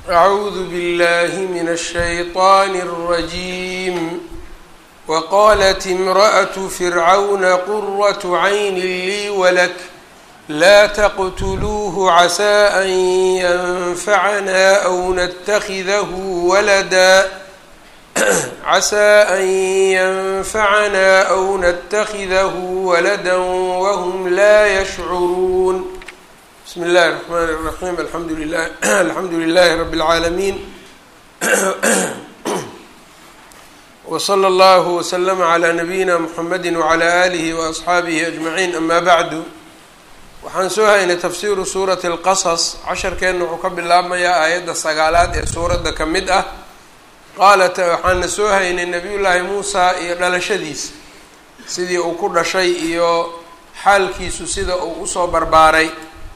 أعوذ بالله من الشيطان الرجيم وقالت امرأة فرعون قرة عين لي ولك لا تقتلوه عسى أن ينفعنا أو نتخذه ولدا عسى أن ينفعنا أو نتخذه ولدا وهم لا يشعرون بسم الله الرحمن الرحيم الحمد لله الحمد لله رب العالمين وصلى الله وسلم على نبيina mحamedi وعlى آlihi وأصxaabihi أجمaعين أma bعdu waxaan soo haynay tafsiru suuraةi الqaصص casharkeenna wuxuu ka bilaabmayaa aayadda sagaalaad ee suuradda ka mid ah qaalat waxaana soo haynay nabiy llaahi muusa iyo dhalashadiisa sidii uu ku dhashay iyo xaalkiisu sida uu usoo barbaaray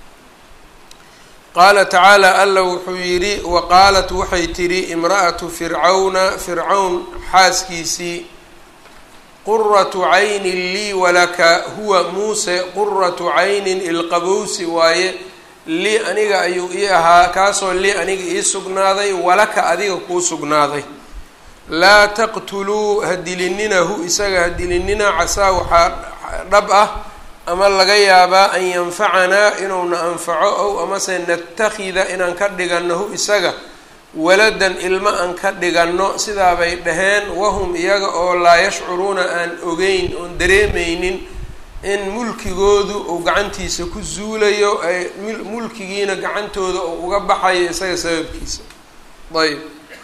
qaala tacaala alla wuxuu yidhi wa qaalat waxay tidhi imra'atu fircawna fircawn xaaskiisii quratu caynin lii walaka huwa muuse quratu caynin ilqabowsi waaye lii aniga ayuu ii ahaa kaasoo lii aniga ii sugnaaday walaka adiga kuu sugnaaday laa taqtuluu ha dilininahu isaga ha dilinina casaa waxaa dhab ah ama laga yaabaa an yanfacanaa inuuna anfaco ow amase natakida inaan ka dhiganno hu isaga waladan ilmo aan ka dhiganno sidaabay dhaheen wahum iyaga oo laa yashcuruuna aan ogeyn oon dareemeynin in mulkigoodu uu gacantiisa ku zuulayo ay mulkigiina gacantooda uu uga baxayo isaga sababkiisa ayb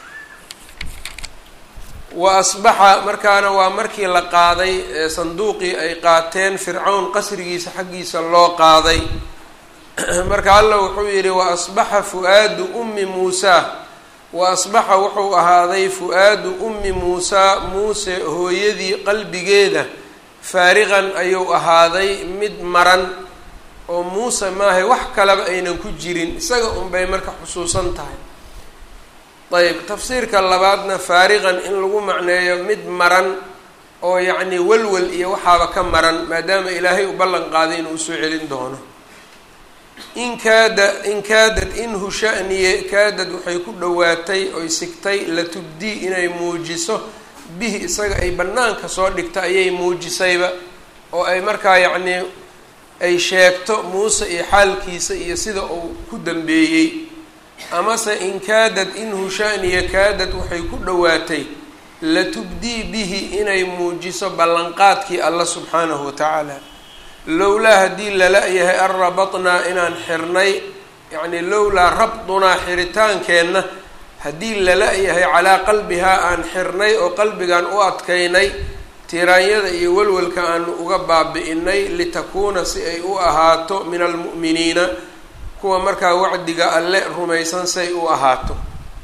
wa asbaxa markaana waa markii la qaaday ee sanduuqii ay qaateen fircawn qasrigiisa xaggiisa loo qaaday marka alla wuxuu yidhi wa asbaxa fu-aadu ummi muusaa wa asbaxa wuxuu ahaaday fu-aadu ummi muusaa muuse hooyadii qalbigeeda faariqan ayuu ahaaday mid maran oo muuse maahay wax kaleba aynan ku jirin isaga unbay marka xusuusan tahay ayb tafsiirka labaadna faariqan in lagu macneeyo mid maran oo yacni walwal iyo waxaaba ka maran maadaama ilaahay u ballan qaaday inuu usoo celin doono in kaada in kaadad inhu shaniye kaadad waxay ku dhowaatay oy sigtay la tubdii inay muujiso bihi isaga ay bannaanka soo dhigto ayay muujisayba oo ay markaa yacnii ay sheegto muuse iyo xaalkiisa iyo sida uu ku dambeeyey amase in kaadad inhu shaniya kaadad waxay ku dhowaatay latubdii bihi inay muujiso ballanqaadkii alla subxaanahu watacaala lowlaa haddii lala yahay an rabatnaa inaan xirnay yacnii lowlaa rabdunaa xiritaankeenna haddii lala yahay calaa qalbihaa aan xirnay oo qalbigan u adkaynay tiraanyada iyo walwalka aanu uga baabi'inay litakuuna si ay u ahaato min almu'miniina kuwa markaa wacdiga alle rumaysan say u ahaato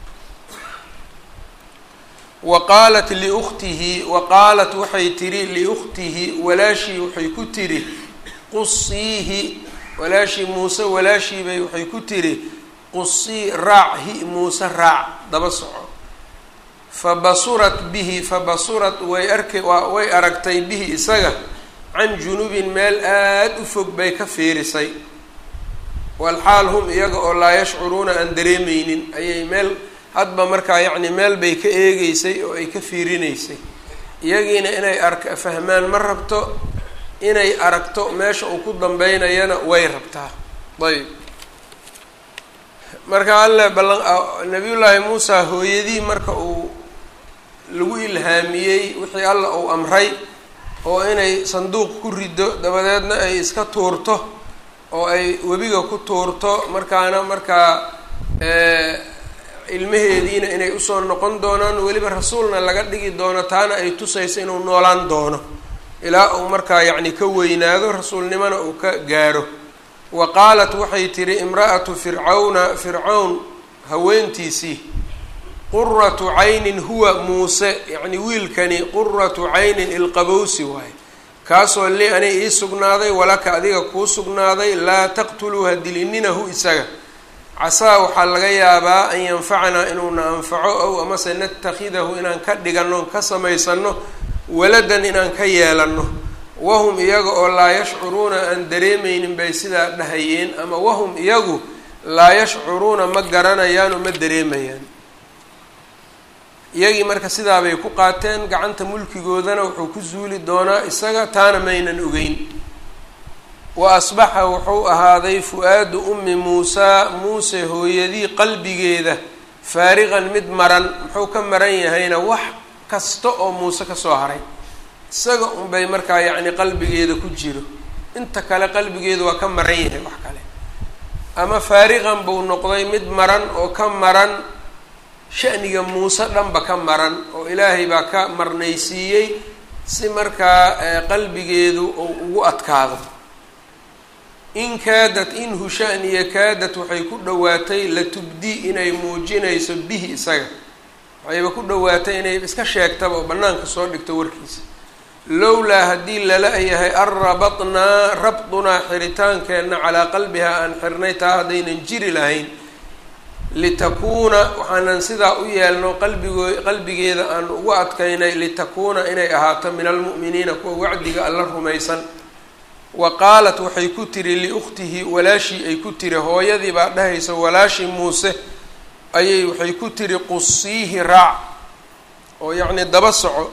wa qaalat liukhtihi wa qaalat waxay tidhi liukhtihi walaashii waxay ku tidhi qusiihi walaashii muuse walaashiibay waxay ku tidhi qusii raac hi muuse raac daba soco fa basurat bihi fa basurat way arka way aragtay bihi isaga can junubin meel aada u fog bay ka fiirisay walxaal hum iyaga oo laa yashcuruuna aan dareemeynin ayay meel hadba markaa yacni meel bay ka eegeysay oo ay ka fiirinaysay iyagiina inay ark fahmaan ma rabto inay aragto meesha uu ku dambeynayana way rabtaa ayb marka alle ballan nabiyullaahi muusa hooyadii marka uu lagu ilhaamiyey wixii alla uu amray oo inay sanduuq ku rido dabadeedna ay iska tuurto oo ay webiga ku tuurto markaana markaa ilmaheediina inay usoo noqon doonaan weliba rasuulna laga dhigi doono taana ay tusayso inuu noolaan doono ilaa uu markaa yacni ka weynaado rasuulnimona uu ka gaaro wa qaalat waxay tidhi imra'atu fircawna fircawn haweentiisii quratu caynin huwa muuse yacni wiilkani quratu caynin ilqabowsi waaye kaasoo li anay ii sugnaaday walaka adiga kuu sugnaaday laa taqtuluu ha dilininahu isaga casaa waxaa laga yaabaa an yanfacanaa inuuna anfaco ow amase natakhidahu inaan ka dhiganno ka samaysano waladan inaan ka yeelanno wahum iyaga oo laa yashcuruuna aan dareemeynin bay sidaa dhahayeen ama wahum iyagu laa yashcuruuna ma garanayaan oo ma dareemayaan iyagii marka sidaabay ku qaateen gacanta mulkigoodana wuxuu ku suuli doonaa isaga taana maynan ogeyn wa asbaxa wuxuu ahaaday fu-aadu ummi muusaa muuse hooyadii qalbigeeda faariqan mid maran muxuu ka maran yahayna wax kasta oo muuse kasoo haray isaga unbay markaa yacni qalbigeeda ku jiro inta kale qalbigeedu waa ka maran yahay wax kale ama faariqan buu noqday mid maran oo ka maran shaniga muuse dhanba ka maran oo ilaahay baa ka marnaysiiyey si markaa qalbigeedu uu ugu adkaado in kaadat inhu shaniya kaadat waxay ku dhowaatay latubdi inay muujinayso bihi isaga waxayba ku dhowaatay inay iska sheegtaba oo bannaanka soo dhigto warkiisa lowlaa haddii lala yahay an rabatnaa rabdunaa xiritaankeenna calaa qalbiha aan xirnay taa haddaynan jiri lahayn litakuuna waxaanan sidaa u yeelno qalbigoo qalbigeeda aan ugu adkaynay litakuuna inay ahaato min almu'miniina kuwa wacdiga alla rumaysan wa qaalat waxay ku tiri liukhtihi walaashii ay ku tiri hooyadii baa dhahaysa walaashii muuse ayay waxay ku tiri qusiihi raac oo yacni daba soco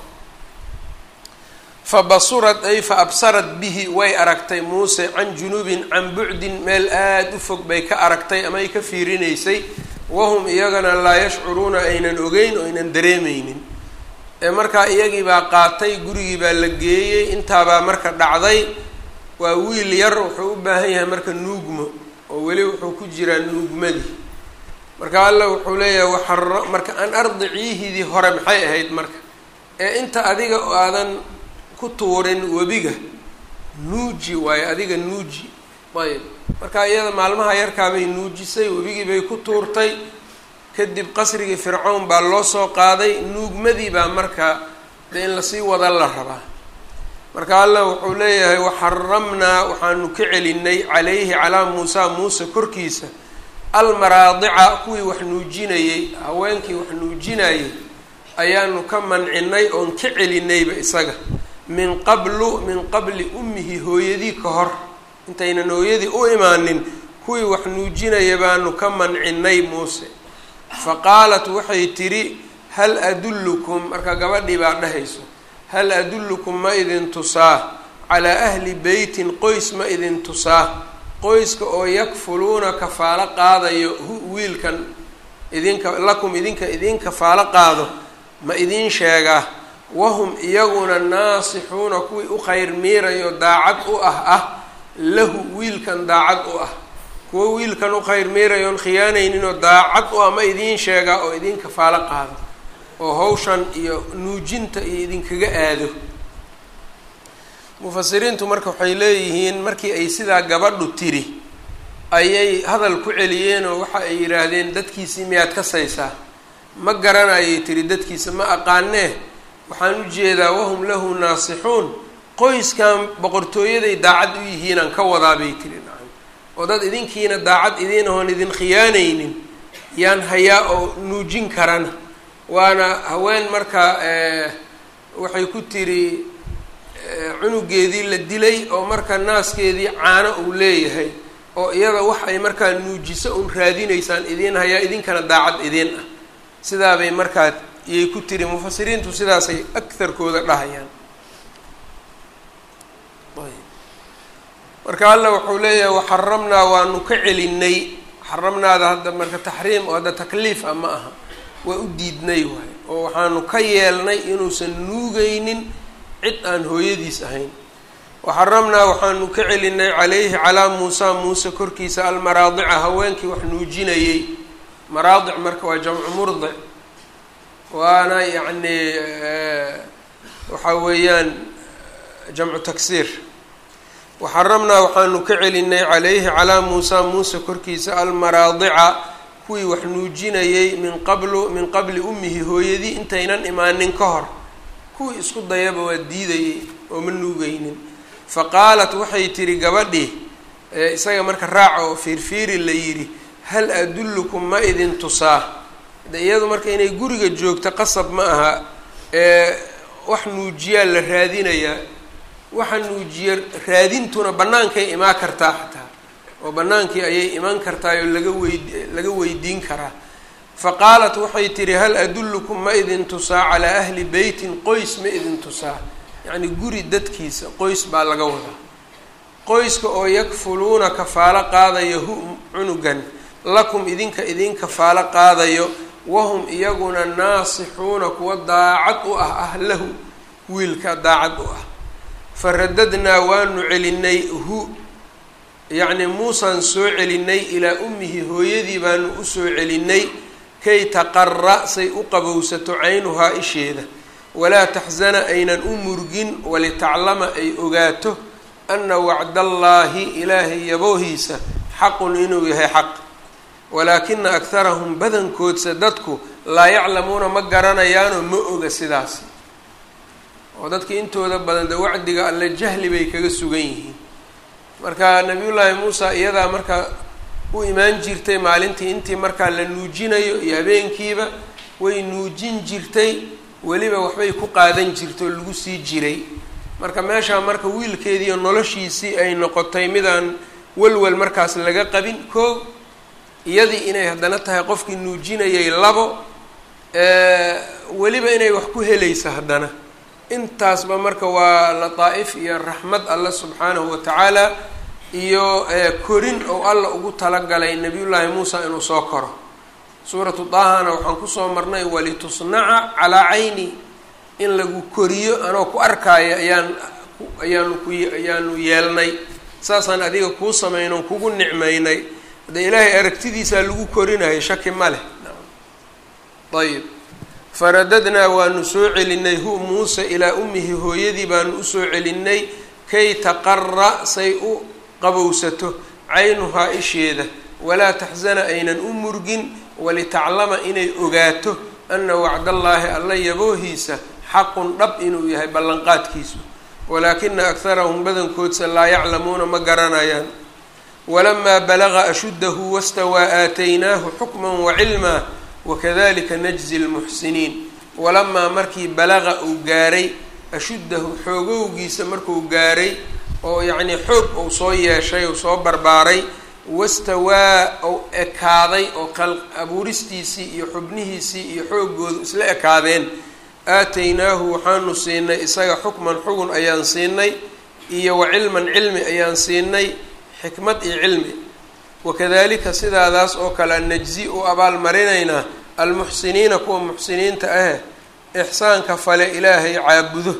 fa basurad ay fa absarat bihi way aragtay muuse can junubin can bucdin meel aada u fog bay ka aragtay ama ay ka fiirinaysay wahum iyagana laa yashcuruuna aynan ogeyn oo aynan dareemeynin ee markaa iyagii baa qaatay gurigii baa la geeyey intaabaa marka dhacday waa wiil yar wuxuu u baahan yahay marka nuugmo oo weli wuxuu ku jiraa nuugmadii marka alla wuxuu leeyahay waxara marka an ardiciihidii hore maxay ahayd marka ee inta adiga oo aadan ku tuurin webiga nuuji waayo adiga nuuji ayb marka iyada maalmaha yarkaabay nuujisay webigii bay ku tuurtay kadib qasrigii fircawn baa loo soo qaaday nuugmadii baa marka dee in lasii wada la rabaa marka allah wuxuu leeyahay waxaramnaa waxaanu ka celinay calayhi calaa muusa muuse korkiisa almaraadica kuwii wax nuujinayey haweenkii wax nuujinayay ayaanu ka mancinay oon ka celinayba isaga min qablu min qabli ummihi hooyadii ka hor intaynan hooyadii u imaanin kuwii wax nuujinaya baanu ka mancinay muuse fa qaalat waxay tidhi hal adullukum marka gabadhii baa dhahayso hal adullukum ma idin tusaa calaa ahli beytin qoys ma idin tusaa qoyska oo yakfuluuna kafaalo qaadayo hu wiilkan idinka lakum idinka idin kafaalo qaado ma idin sheegaa wahum iyaguna naasixuuna kuwii u khayr miirayo daacad u ah ah lahu wiilkan daacad u ah kuwo wiilkan u khayr miirayoon khiyaanayninoo daacad u ah ma idiin sheegaa oo idin kafaalo qaado oo hawshan iyo nuujinta iyo idinkaga aado mufasiriintu marka waxay leeyihiin markii ay sidaa gabadhu tiri ayay hadal ku celiyeenoo waxa ay yidhaahdeen dadkiisii miyaad ka saysaa ma garanayay tiri dadkiisa ma aqaanee waxaan u jeedaa wahum lahu naasixuun qoyskan boqortooyaday daacad u yihiinaan ka wadaa bay tiri nacam oo dad idinkiina daacad idiin ahoon idin khiyaanaynin yaan hayaa oo nuujin karana waana haween marka waxay ku tiri cunugeedii la dilay oo marka naaskeedii caano uu leeyahay oo iyada wax ay markaa nuujiso un raadinaysaan idiin hayaa idinkana daacad idiin ah sidaabay markaa iyay ku tiri mufasiriintu sidaasay agharkooda dhahayaan marka alla wuxuu leeyahay waxaramnaa waanu ka celinay xaramnaada hadda marka taxriim oo hadda takliif ah ma aha waa u diidnay waay oo waxaanu ka yeelnay inuusan nuugaynin cid aan hooyadiis ahayn waxaramnaa waxaanu ka celinay calayhi calaa muusa muuse korkiisa almaraadica haweenkii wax nuujinayey maraadic marka waa jamcu murdic waana yacni waxa weeyaan jamcu taksiir waxaramnaa waxaanu ka celinay calayhi calaa muusa muuse korkiisa almaraadica kuwii wax nuujinayey min qablu min qabli ummihi hooyadii intaynan imaanin ka hor kuwii isku dayaba waa diidayey oo ma nuugaynin fa qaalat waxay tihi gabadhii isaga marka raaca oo fiirfiiri la yidhi hal adullukum ma idin tusaa de iyadu marka inay guriga joogto qasab ma aha ee wax nuujiyaa la raadinayaa waxa nuujiya raadintuna bannaankay imaa kartaa xataa oo bannaankii ayay iman kartaay oo laga weyd laga weydiin karaa fa qaalat waxay tidhi hal adullukum ma idin tusaa calaa ahli beytin qoys ma idin tusaa yacni guri dadkiisa qoys baa laga wadaa qoyska oo yakfuluuna kafaalo qaadayo hu cunugan lakum idinka idin kafaalo qaadayo wahum iyaguna naasixuuna kuwa daacad u ah ah lahu wiilka daacad u ah fa radadnaa waanu celinay hu yacni muusaan soo celinay ilaa ummihi hooyadii baanu usoo celinay kay taqara say u qabowsato caynuhaa isheeda walaa taxsana aynan u murgin walitaclama ay ogaato ana wacdallaahi ilaahay yaboohiisa xaqun inuu yahay xaq walaakina akharahum badankoodsa dadku laa yaclamuuna ma garanayaanoo ma oga sidaasi oo dadka intooda badan de wacdiga alle jahli bay kaga sugan yihiin marka nabiyullaahi muusa iyadaa marka u imaan jirtay maalintii intii markaa la nuujinayo iyo habeenkiiba way nuujin jirtay weliba waxbay ku qaadan jirtay oo lagu sii jiray marka meeshaa marka wiilkeediiyo noloshiisii ay noqotay midaan walwal markaas laga qabin koog iyadii inay haddana tahay qofkii nuujinayay labo weliba inay wax ku helaysa haddana intaasba marka waa lataa'if iyo raxmad alle subxaanahu watacaala iyo korin ou alla ugu talagalay nabiyullaahi muusa inuu soo koro suuratu daahana waxaan kusoo marnay walitusnaca calaa cayni in lagu koriyo anoo ku arkaayo ayaan ayaanu ku ayaanu yeelnay saasaan adiga kuu samaynon kugu nicmaynay hadee ilaahay aragtidiisaa lagu korinayo shaki ma leh ayib faradadnaa waanu soo celinay hu muuse ilaa ummihi hooyadii baanu usoo celinay kay taqara say u qabowsato caynuhaa isheeda walaa taxsana aynan u murgin walitaclama inay ogaato ana wacdallaahi alla yaboohiisa xaqun dhab inuu yahay ballanqaadkiisu walaakina akharahum badankoodsa laa yaclamuuna ma garanayaan walamaa balaga ashuddahu wastawaa aataynaahu xukman wacilmaa wakadalika najzi lmuxsiniin walamaa markii balaqa uu gaaray ashuddahu xoogowgiisa markuu gaaray oo yacnii xoog uu soo yeeshay uu soo barbaaray wastawaa ou ekaaday oo qal abuuristiisii iyo xubnihiisii iyo xooggoodu isla ekaadeen aataynaahu waxaanu siinay isaga xukman xugun ayaan siinay iyo wa cilman cilmi ayaan siinay xikmad iyo cilmi wakadalika sidaadaas oo kale najzi u abaalmarinaynaa almuxsiniina kuwa muxsiniinta ah ixsaanka fale ilaahay caabudo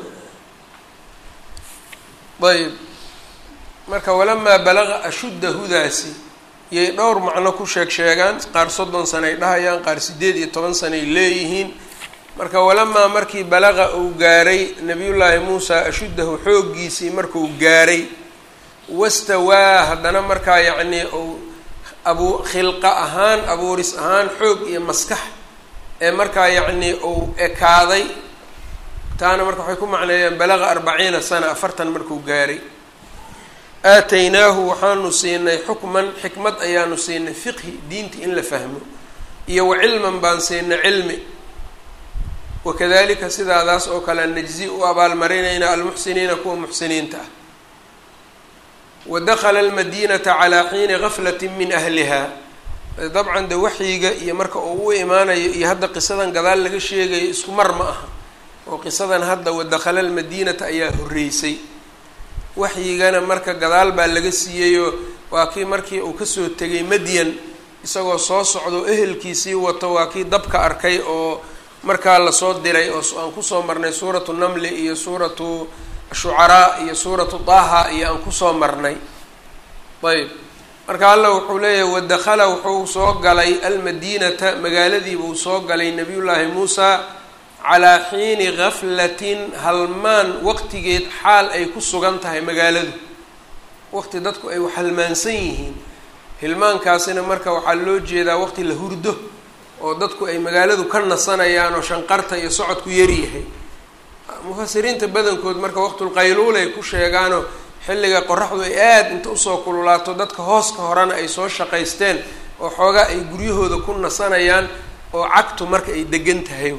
ayb marka walamaa balaqa ashuddahudaasi yay dhowr macno ku sheeg sheegaan qaar soddon sanay dhahayaan qaar siddeed iyo toban sanay leeyihiin marka walamaa markii balaqa uu gaaray nabiyullaahi muusa ashuddahu xooggiisii markuu gaaray wastawaa haddana markaa yacnii uu abu khilqa ahaan abuuris ahaan xoog iyo maskax ee markaa yacnii uu ekaaday taana marka waxay ku macneeyeen balaqa arbaciina sana afartan markuu gaaray aataynaahu waxaanu siinay xukman xikmad ayaanu siinay fiqhi diinta in la fahmo iyo wa cilman baan siinay cilmi wakadalika sidaadaas oo kale najzi u abaalmarinayna almuxsiniina kuwa muxsiniinta ah wadakala almadiinata calaa xiini gaflati min ahliha dabcan de waxyiga iyo marka uu u imaanayo iyo hadda qisadan gadaal laga sheegayo isku mar ma aha oo qisadan hadda wadakhala almadiinata ayaa horreysay waxyigana marka gadaal baa laga siiyeyoo waa kii markii uu kasoo tegay madyan isagoo soo socdo ehelkiisii wato waa kii dabka arkay oo markaa lasoo diray oo aan kusoo marnay suuratu namli iyo suuratu shucaraa iyo suuratu daha iyo aan kusoo marnay ayb marka alla wuxuu leeyahay wadakhala wuxuu soo galay almadiinata magaaladiibuu soo galay nabiyullaahi muusa calaa xiini gaflatin halmaan waqtigeed xaal ay ku sugan tahay magaaladu waqti dadku ay halmaansan yihiin hilmaankaasina marka waxaa loo jeedaa waqti la hurdo oo dadku ay magaaladu ka nasanayaan oo shanqarta iyo socodku yaryahay mufasiriinta badankood marka waqtulqayluul ay ku sheegaanoo xilliga qoraxdu ay aada inta usoo kululaato dadka hooska horena ay soo shaqaysteen oo xoogaa ay guryahooda ku nasanayaan oo cagtu marka ay degan tahay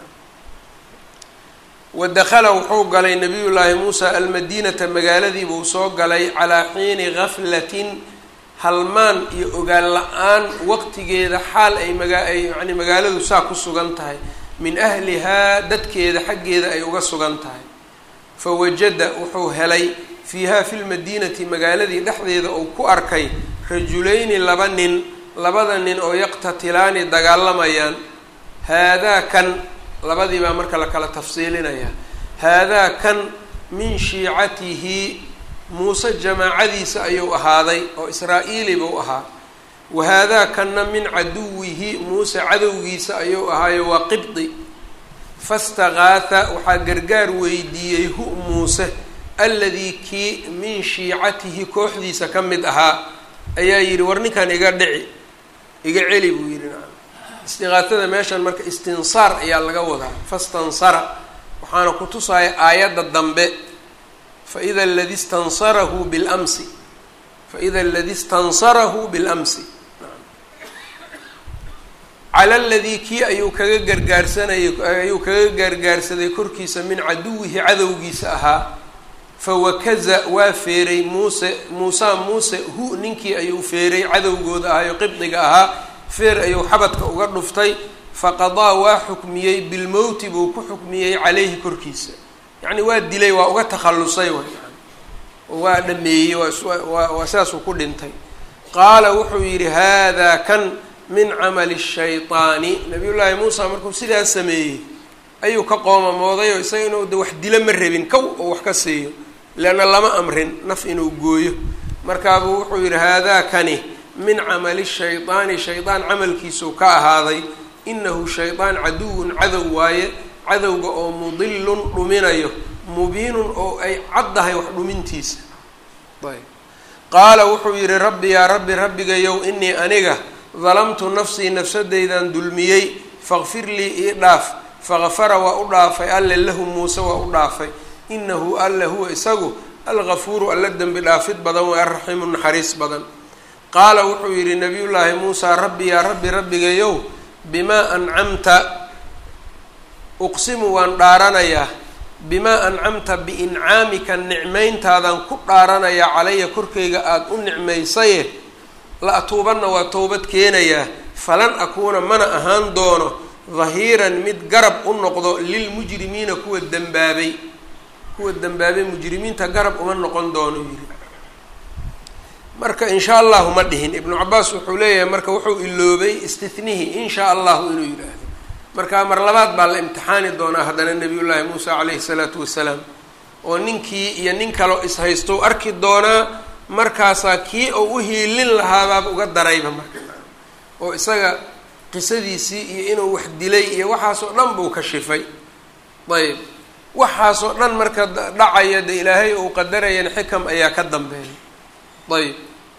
wadakhala wuxuu galay nabiyullaahi muusa almadiinata magaaladiibuu soo galay calaa xiini gaflatin halmaan iyo ogaan la-aan waqtigeeda xaal ay magaa ay yani magaaladu saa ku sugan tahay min ahlihaa dadkeeda xaggeeda ay uga sugan tahay fa wajada wuxuu helay fiiha fi lmadiinati magaaladii dhexdeeda uu ku arkay rajulayni laba nin labada nin oo yaqtatilaani dagaalamayaan haadaa kan labadii baa marka la kala tafsiilinaya haadaa kan min shiicatihi muuse jamaacadiisa ayuu ahaaday oo israa'iili buu ahaa wa haadaa kanna min caduwihi muuse cadowgiisa ayuu ahaayo waa qibdi fastaqaatha waxaa gargaar weydiiyey hu muuse alladii kii min shiicatihi kooxdiisa ka mid ahaa ayaa yidhi war ninkan iga dhici iga celi buu yidhi nacam istiqaatada meeshan marka istinsaar ayaa laga wadaa fastansara waxaana ku tusaya aayadda dambe faida aladi istansarahu bilamsi faida aladi istansarahu bilamsi cala aladii kii ayuu kaga gargaarsanayay ayuu kaga gargaarsaday korkiisa min caduwihi cadowgiisa ahaa fawakaza waa feeray muuse muusa muuse hu ninkii ayuu feeray cadowgooda ahayo qibdiga ahaa feer ayuu xabadka uga dhuftay faqadaa waa xukmiyey bilmowti buu ku xukmiyey caleyhi korkiisa yacni waa dilay waa uga takhallusay way waa dhameeyey waa waa sidaasuu ku dhintay qaala wuxuu yidhi haadaa kan min camali shayطaani nabiyullaahi muusa markuu sidaas sameeyey ayuu ka qoomamooday oo isaga inuu de wax dilo ma rabin kow oo wax ka siiyo leanna lama amrin naf inuu gooyo markaabuu wuxuu yidhi haadaa kani min camali shayطaani shaydaan camalkiisuu ka ahaaday inahu shaydaan caduwun cadow waaye cadowga oo mudilun dhuminayo mubiinun oo ay caddahay wax dhumintiisa ayb qaala wuxuu yidhi rabbi yaa rabbi rabbigayow inii aniga dalamtu nafsii nafsadaydan dulmiyey faqfir lii ii dhaaf faqafara waa u dhaafay alle lahu muuse waa u dhaafay inahu alle huwa isagu algafuuru alla dembi dhaafid badan waa araxiimu naxariis badan qaala wuxuu yidhi nabiyullaahi muusaa rabbi yaa rabbi rabbigayow bimaa ancamta uqsimu waan dhaaranayaa bimaa ancamta biincaamika nicmayntaadan ku dhaaranayaa calaya korkayga aada u nicmaysaye la atuubanna waa towbad keenayaa falan akuuna mana ahaan doono dahiiran mid garab u noqdo lilmujrimiina kuwa dembaabay kuwa dembaabay mujrimiinta garab uma noqon doono yiri marka in sha allahu ma dhihin ibnu cabaas wuxuu leeyahay marka wuxuu iloobay istihnihi in sha allahu inuu yidhaahdo marka mar labaad baa la imtixaani doonaa haddana nabiyullaahi muusa caleyhi salaatu wasalaam oo ninkii iyo nin kaleo ishaysto arki doonaa markaasaa kii oo u hiilin lahaabaaba uga darayba marka oo isaga qisadiisii iyo inuu wax dilay iyo waxaasoo dhan buu ka shifay ayb waxaasoo dhan marka dhacaya de ilaahay uu qadarayana xikam ayaa ka dambeeya ayb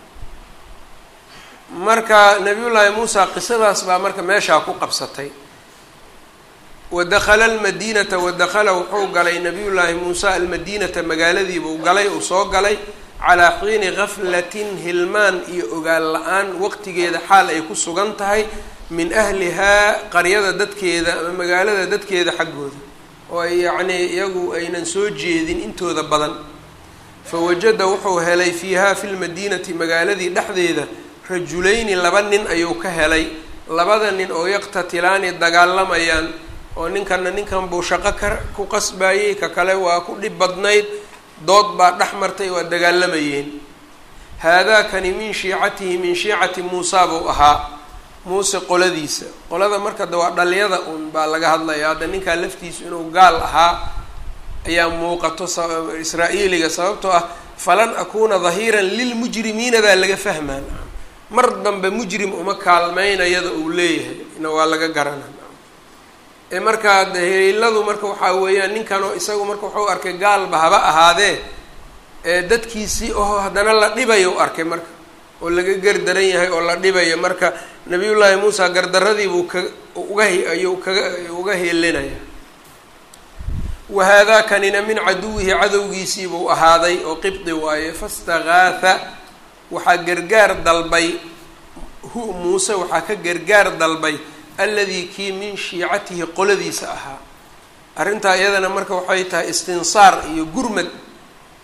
marka nabiyullaahi muusa qisadaas baa marka meeshaa ku qabsatay wadakala almadiinata wadakala wuxuu galay nabiyullaahi muusa almadiinata magaaladiibuu galay uu soo galay calaa xiini gaflatin hilmaan iyo ogaan la-aan waqtigeeda xaal ay ku sugan tahay min ahlihaa qaryada dadkeeda ama magaalada dadkeeda xaggooda oo ay yacnii iyagu aynan soo jeedin intooda badan fawajada wuxuu helay fiiha fi lmadiinati magaaladii dhexdeeda rajulayni laba nin ayuu ka helay labada nin oo yaqtatilaani dagaalamayaan oo ninkanna ninkan buu shaqo ka ku qasbayey ka kale waa ku dhib badnayd dood baa dhex martay waa dagaalamayeen haadaakani min shiicatihi min shiicati muusa buu ahaa muuse qoladiisa qolada marka de waa dhaliyada un baa laga hadlaya hadda ninkaa laftiisu inuu gaal ahaa ayaa muuqato israa-iiliga sababtoo ah falan akuuna dahiiran lilmujrimiina baa laga fahmaa mar dambe mujrim uma kaalmeynayada uu leeyahay na waa laga garana ee markaa de heliiladu marka waxaa weeyaan ninkanoo isagu marka wuxuu arkay gaalba haba ahaadee ee dadkiisii oo haddana la dhibayo u arkay marka oo laga gardaran yahay oo la dhibayo marka nabiyullaahi muusa gardaradiibuu ka uga ayuu kaga uga heelinaya wahaadaakanina min caduwihi cadowgiisiibuu ahaaday oo qibdi waaye fastagaatha waxaa gargaar dalbay hu muuse waxaa ka gargaar dalbay alladii kii min shiicatihi qoladiisa ahaa arrintaa iyadana marka waxay tahay istinsaar iyo gurmad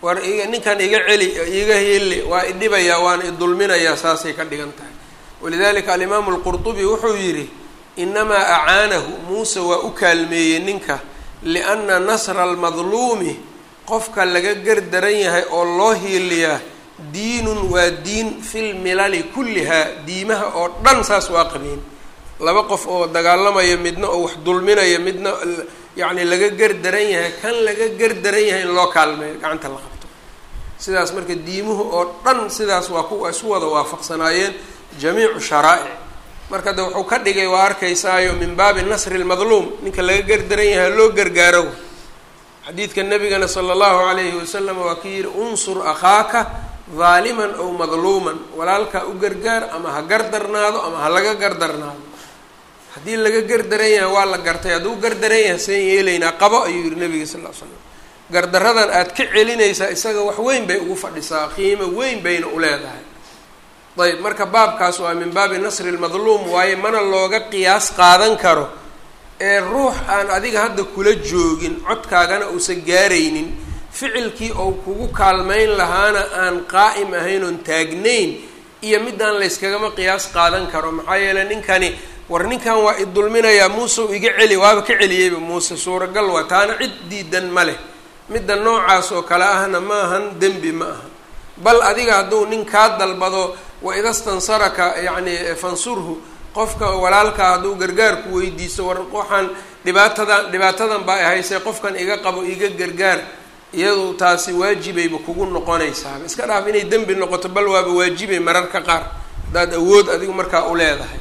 war iga ninkan iga celi iga heli waa idhibayaa waana idulminayaa saasay ka dhigan tahay walidalika alimaamu alqurtubi wuxuu yidhi inamaa acaanahu muuse waa u kaalmeeyey ninka lianna nasra almadluumi qofka laga gardaran yahay oo loo hiiliyaa diinun waa diin fil milali kullihaa diimaha oo dhan saas waa qabeen laba qof oo dagaalamaya midna oo wax dulminaya midna yacni laga gardaran yahay kan laga gardaran yahay in loo kaalmeeyo gacanta la qabto sidaas marka diimuhu oo dhan sidaas waa ku isu wada waafaqsanaayeen jamiicu sharaa'ic marka de wuxuu ka dhigay waa arkaysaayo min baabi nasri lmadluum ninka laga gardaran yahay loo gargaaro xadiidka nabigana sala allahu calayhi wasalam waa ki yihi unsur akhaaka daaliman ow madluuman walaalkaa u gargaar ama ha gardarnaado ama ha laga gardarnaado haddii laga gardaran yahay waa la gartay hadduu gardaran yahay seen yeelaynaa qabo ayuu yihi nabiga sal l slam gardaradan aad ka celinaysaa isaga wax weyn bay ugu fadhisaa qiimo weyn bayna u leedahay ayb marka baabkaas waa min baabi nasri lmadluum waaye mana looga qiyaas qaadan karo ee ruux aan adiga hadda kula joogin codkaagana uusan gaaraynin ficilkii ou kugu kaalmayn lahaana aan qaa'im ahayn oon taagnayn iyo midaan layskagama qiyaas qaadan karo maxaa yeeley ninkani war ninkan waa idulminayaa muuse u iga celi waaba ka celiyeyba muuse suuragal waa taana cid diidan ma leh midda noocaas oo kale ahna ma ahan dembi ma aha bal adiga hadduu nin kaa dalbado wa idastansaraka yacni fansurhu qofka walaalkaa hadduu gargaarku weydiiso war waxaan dhibaatadan dhibaatadan baa ahaysee qofkan iga qabo iga gargaar iyadu taasi waajibayba kugu noqonaysaaba iska dhaaf inay dembi noqoto bal waaba waajibay mararka qaar haddaad awood adigu markaa u leedahay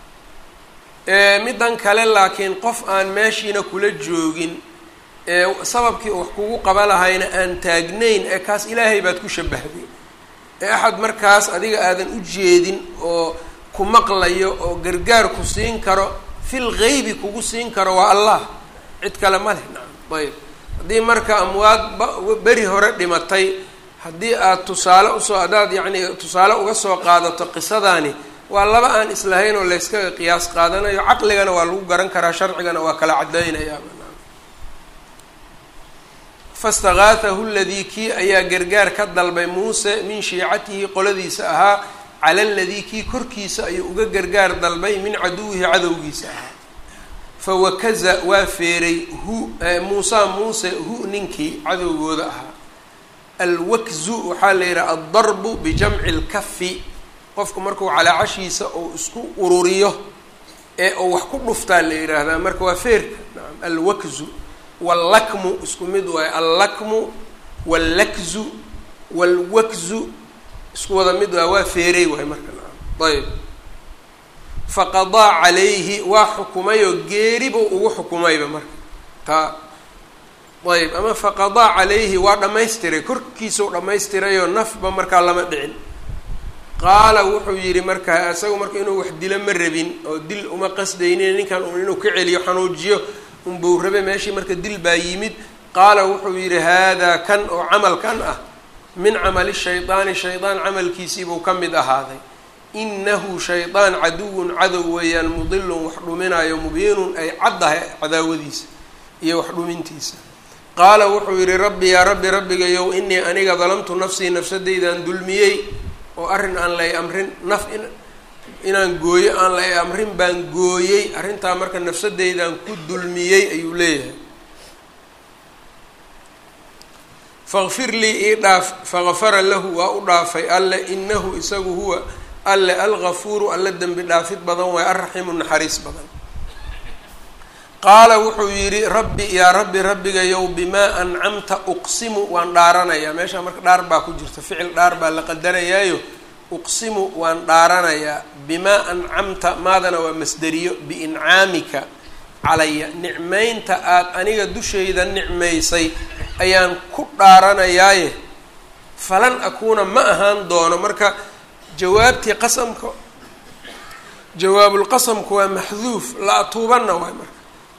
middan kale laakiin qof aan meeshiina kula joogin ee sababkii wax kugu qaba lahayna aan taagnayn ee kaas ilaahay baad ku shabahday ee axad markaas adiga aadan u jeedin oo ku maqlayo oo gargaar ku siin karo fil geybi kugu siin karo waa allah cid kale ma leh nacam ayb haddii marka amwaad beri hore dhimatay haddii aad tusaale usoo haddaad yacni tusaale uga soo qaadato qisadaani waa laba aan islahayn oo layskaga qiyaas qaadanayo caqligana waa lagu garan karaa sharcigana waa kala cadaynayaa fastakaatahu ladii kii ayaa gargaar ka dalbay muuse min shiicatihi qoladiisa ahaa cala ladii kii korkiisa ayuu uga gargaar dalbay min caduwihi cadowgiisa ahaa fawakaza waa feeray hu muusa muuse hu ninkii cadowgooda ahaa alwakzu waxaa la yidhaha aldarbu bijamci lkafi qofku markuu calaacashiisa uu isku ururiyo ee uu wax ku dhuftaa la yidhaahdaa marka waa feerka nacam alwakzu wallakmu isku mid waayo allakmu wallakzu waalwakzu isku wada mid waay waa feeray waay marka nacam ayb faqadaa calayhi waa xukumayoo geeribu ugu xukumayba marka taa ayb ama faqadaa calayhi waa dhammaystiray korkiisau dhammaystirayoo nafba markaa lama dhicin qaala wuxuu yidhi marka isagu marka inuu wax dilo ma rabin oo dil uma qasdaynin ninkan un inuu ka celiyo xanuujiyo unbuu rabe meeshii marka dil baa yimid qaala wuxuu yidhi haadaa kan oo camalkan ah min camali shaydaani shaydaan camalkiisiibuu ka mid ahaaday inahu shaydaan caduwun cadow weeyaan mudilun wax dhuminayo mubiinun ay caddahay cadaawadiisa iyo wax dhumintiisa qaala wuxuu yidhi rabbi yaa rabbi rabbigayow inii aniga dalamtu nafsii nafsadaydan dulmiyey oo arrin aan lay amrin naf in inaan gooyo aan lay amrin baan gooyey arrintaa marka nafsadaydan ku dulmiyey ayuu leeyahay faqfir lii ii dhaaf faqafara lahu waa u dhaafay alle inahu isagu huwa alle algafuuru alle dembi dhaafid badan waay alraxiimu naxariis badan qaala wuxuu yidhi rabbi yaa rabbi rabbigayow bimaa ancamta uqsimu waan dhaaranayaa meeshaa marka dhaar baa ku jirta ficil dhaar baa la qadarayaayo uqsimu waan dhaaranayaa bimaa ancamta maadana waa masderiyo biincaamika calaya nicmaynta aada aniga dushayda nicmaysay ayaan ku dhaaranayaaye falan akuuna ma ahaan doono marka jawaabtii qasamka jawaabulqasamku waa maxduuf la atuubanna waay marka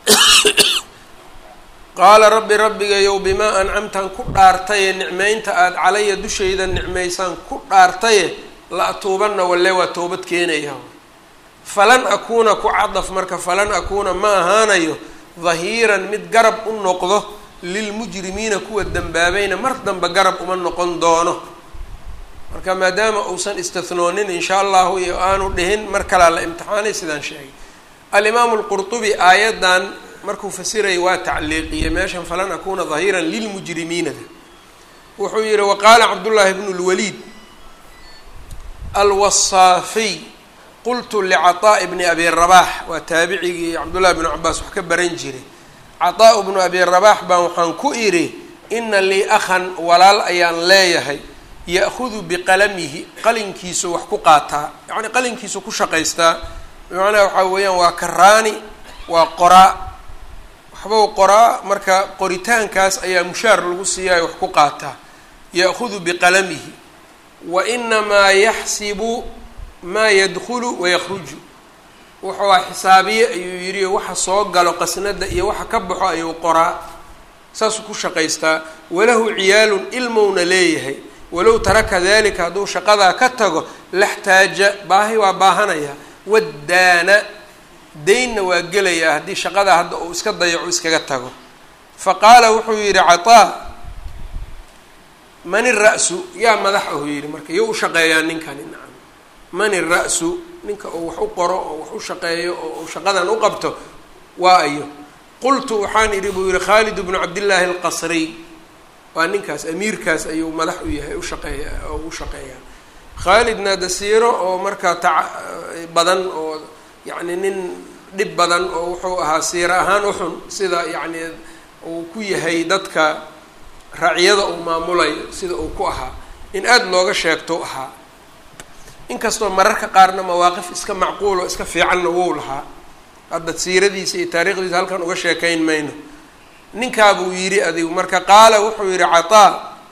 qaala rabbi rabbigayow bimaa ancamtaan ku dhaartaye nicmaynta aada calaya dushayda nicmaysaan ku dhaartaye la atuubanna walle waa toobad keenaya falan akuuna ku cadaf marka falan akuuna ma ahaanayo dahiiran mid garab u noqdo lilmujrimiina kuwa dembaabayna mar dambe garab uma noqon doono marka maadaama uusan istihnoonin insha allahu iyo aanu dhihin mar kalaa la imtixaanay sidaan sheegay alimaamu lqurtubi aayaddan markuu fasirayay waa tacliiqiyey meeshan falan akuna dahiiran lilmujrimiinada wuxuu yihi waqaala cabdullaahi bnu lwaliid alwasaafiy qultu licaطaaءi bni abi rabax waa taabicigii cabdullahi bnu cabaas wax ka baran jiray caطaa bnu abi rabax baan waxaan ku idhi ina lii akhan walaal ayaan leeyahay ya'hudu biqalamihi qalinkiisu wax ku qaataa yacni qalinkiisu ku shaqaystaa bimacnaha waxaa weeyaan waa karaani waa qoraa waxbau qoraa marka qoritaankaas ayaa mushaar lagu siiyayo wax ku qaataa ya'hudu biqalamihi wa inamaa yaxsibu maa yadkhulu wayakruju wuxuu xisaabiye ayuu yidhi waxa soo galo qasnada iyo waxa ka baxo ayuu qoraa saasuu ku shaqaystaa walahu ciyaalun ilmowna leeyahay walow taraka dalika hadduu shaqadaa ka tago laxtaaja baahi waa baahanaya waddaana daynna waa gelayaa haddii shaqadaa hadda uu iska dayaco iskaga tago fa qaala wuxuu yidhi cataa man ira-su yaa madax ahu yidhi marka iyo u shaqeeyaa ninkani nacam man ira-su ninka uu wax u qoro oo wax u shaqeeyo oo uu shaqadan u qabto waa ayo qultu waxaan idhi buu yihi khaalid bnu cabdillaahi alqasriy waa ninkaas amiirkaas ayuu madax u yahay ushaqeeya oo u shaqeeyaa khaalidna dasiiro oo markaa tac badan oo yacni nin dhib badan oo wuxuu ahaa siiro ahaan uxun sida yacni uu ku yahay dadka racyada uu maamulayo sida uu ku ahaa in aada looga sheegto ahaa inkastoo mararka qaarna mawaaqif iska macquul oo iska fiicanna wou lahaa hadda siiradiisa iyo taariikhdiisa halkan uga sheekayn mayno ninkaabuu yidhi adigu marka qaala wuxuu yidhi cataa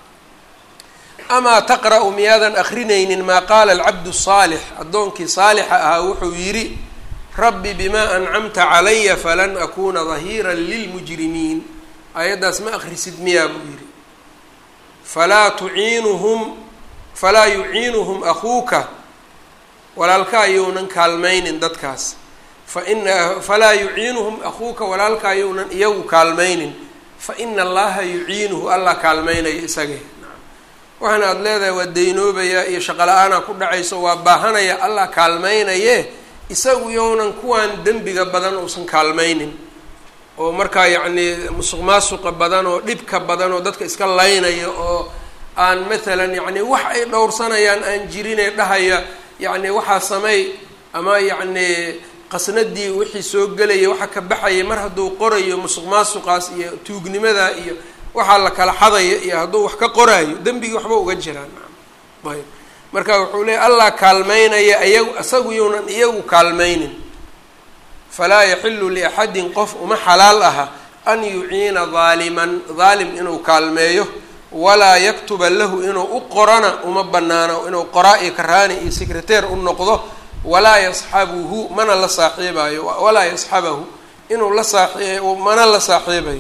amaa taqra-u miyaadan akrinaynin maa qaala alcabdu saalix addoonkii saalixa ahaa wuxuu yidhi rabbi bimaa ancamta calaya falan akuna dahiiran lilmujrimiin aayaddaas ma akrisid miyaa buu yidhi falaa tuciinuhum falaa yuciinuhum akuuka walaalka ayounan kaalmaynin dadkaas faina falaa yuciinuhum akuuka walaalka ayounan iyagu kaalmaynin fa ina allaha yuciinuhu allah kaalmaynayo isagee waxaana aada leedahay waa daynoobayaa iyo shaqala-aanaa ku dhacayso waa baahanaya allah kaalmaynaye isagu yownan kuwaan dembiga badan uusan kaalmaynin oo markaa yacnii musuq maasuqa badan oo dhibka badan oo dadka iska laynayo oo aan maalan yacni wax ay dhowrsanayaan aan jirinee dhahaya yacni waxaa samey ama yacni qasnadii wixii soo gelaya waxa ka baxaya mar hadduu qorayo musuq maasuqaas iyo tuugnimada iyo waxaa la kala xadaya iyo hadduu wax ka qoraayo dembigii waxba uga jiraan ayb marka wuxuu leeyay allah kaalmaynaya iyagu isagu younan iyagu kaalmaynin falaa yaxilu liaxadin qof uma xalaal aha an yuciina daaliman daalim inuu kaalmeeyo walaa yaktuba lahu inuu u qorana uma banaano inuu qoraa iyo karaani iyo secreteer u noqdo walaa yasxabuhu mana la saaxiibayo walaa yasxabahu inuu la saaii mana la saaxiibayo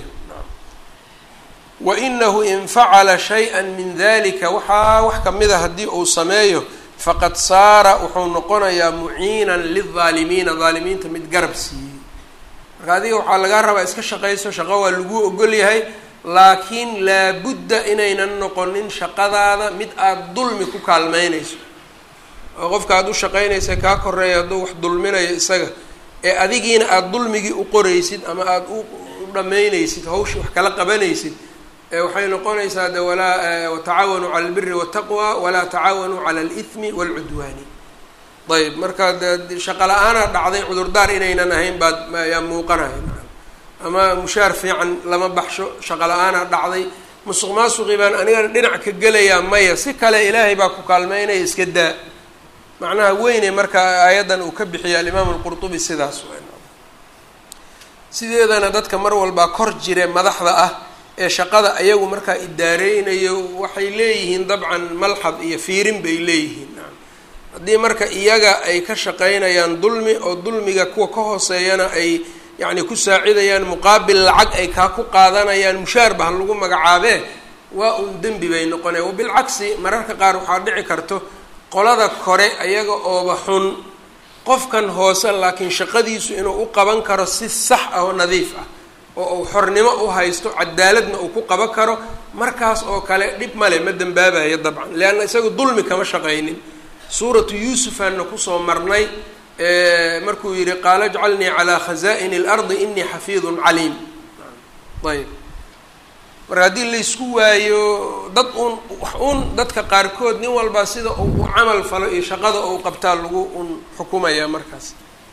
wainahu in facala shay-a min dalika waxaa wax kamida haddii uu sameeyo faqad saara wuxuu noqonayaa muciinan lildaalimiina daalimiinta mid garab siiyey marka adiga waxaa lagaa rabaa iska shaqayso shaqo waa lagu ogol yahay laakiin laabudda inaynan noqonin shaqadaada mid aada dulmi ku kaalmeynayso oo qofka aada u shaqaynaysa kaa koreeya hadduu wax dulminayo isaga ee adigiina aada dulmigii u qoraysid ama aada u dhammaynaysid hawshii wax kala qabanaysid waxay noqonaysaa de walaa watacaawanuu cala albiri waataqwa walaa tacaawanuu cala alithmi waalcudwaani ayb marka de shaqa la-aanaa dhacday cudurdaar inaynan ahayn baad yaa muuqanaya ama mushaar fiican lama baxsho shaqa la-aanaa dhacday musuq maasuqii baan anigana dhinac ka gelayaa maya si kale ilaahay baa ku kaalmeynaya iska daa macnaha weyne marka aayaddan uu ka bixiya alimaam alqurtubi sidaas sideedana dadka mar walbaa kor jire madaxda ah ee shaqada ayagu markaa idaareynayo waxay leeyihiin dabcan malxad iyo fiirin bay leeyihiin haddii marka iyaga ay ka shaqaynayaan dulmi oo dulmiga kuwa ka hooseeyana ay yacni ku saacidayaan muqaabil lacag ay kaa ku qaadanayaan mushaar ba ha lagu magacaabee waa un dembi bay noqonaya wabilcagsi mararka qaar waxaa dhici karto qolada kore ayaga ooba xun qofkan hoose laakiin shaqadiisu inuu u qaban karo si sax ah oo nadiif ah oo uu xornimo u haysto cadaaladna uu ku qaban karo markaas oo kale dhib male ma dembaabayo dabcan leanna isaga dulmi kama shaqaynin suuratu yuusufaanna kusoo marnay markuu yihi qaala jcalnii calaa khaza'ini اlardi inii xafiidun caliim ayb marka haddii laysku waayo dad uun wax uun dadka qaarkood nin walbaa sida uu u camal falo iyo shaqada ou qabtaa lagu un xukumaya markaas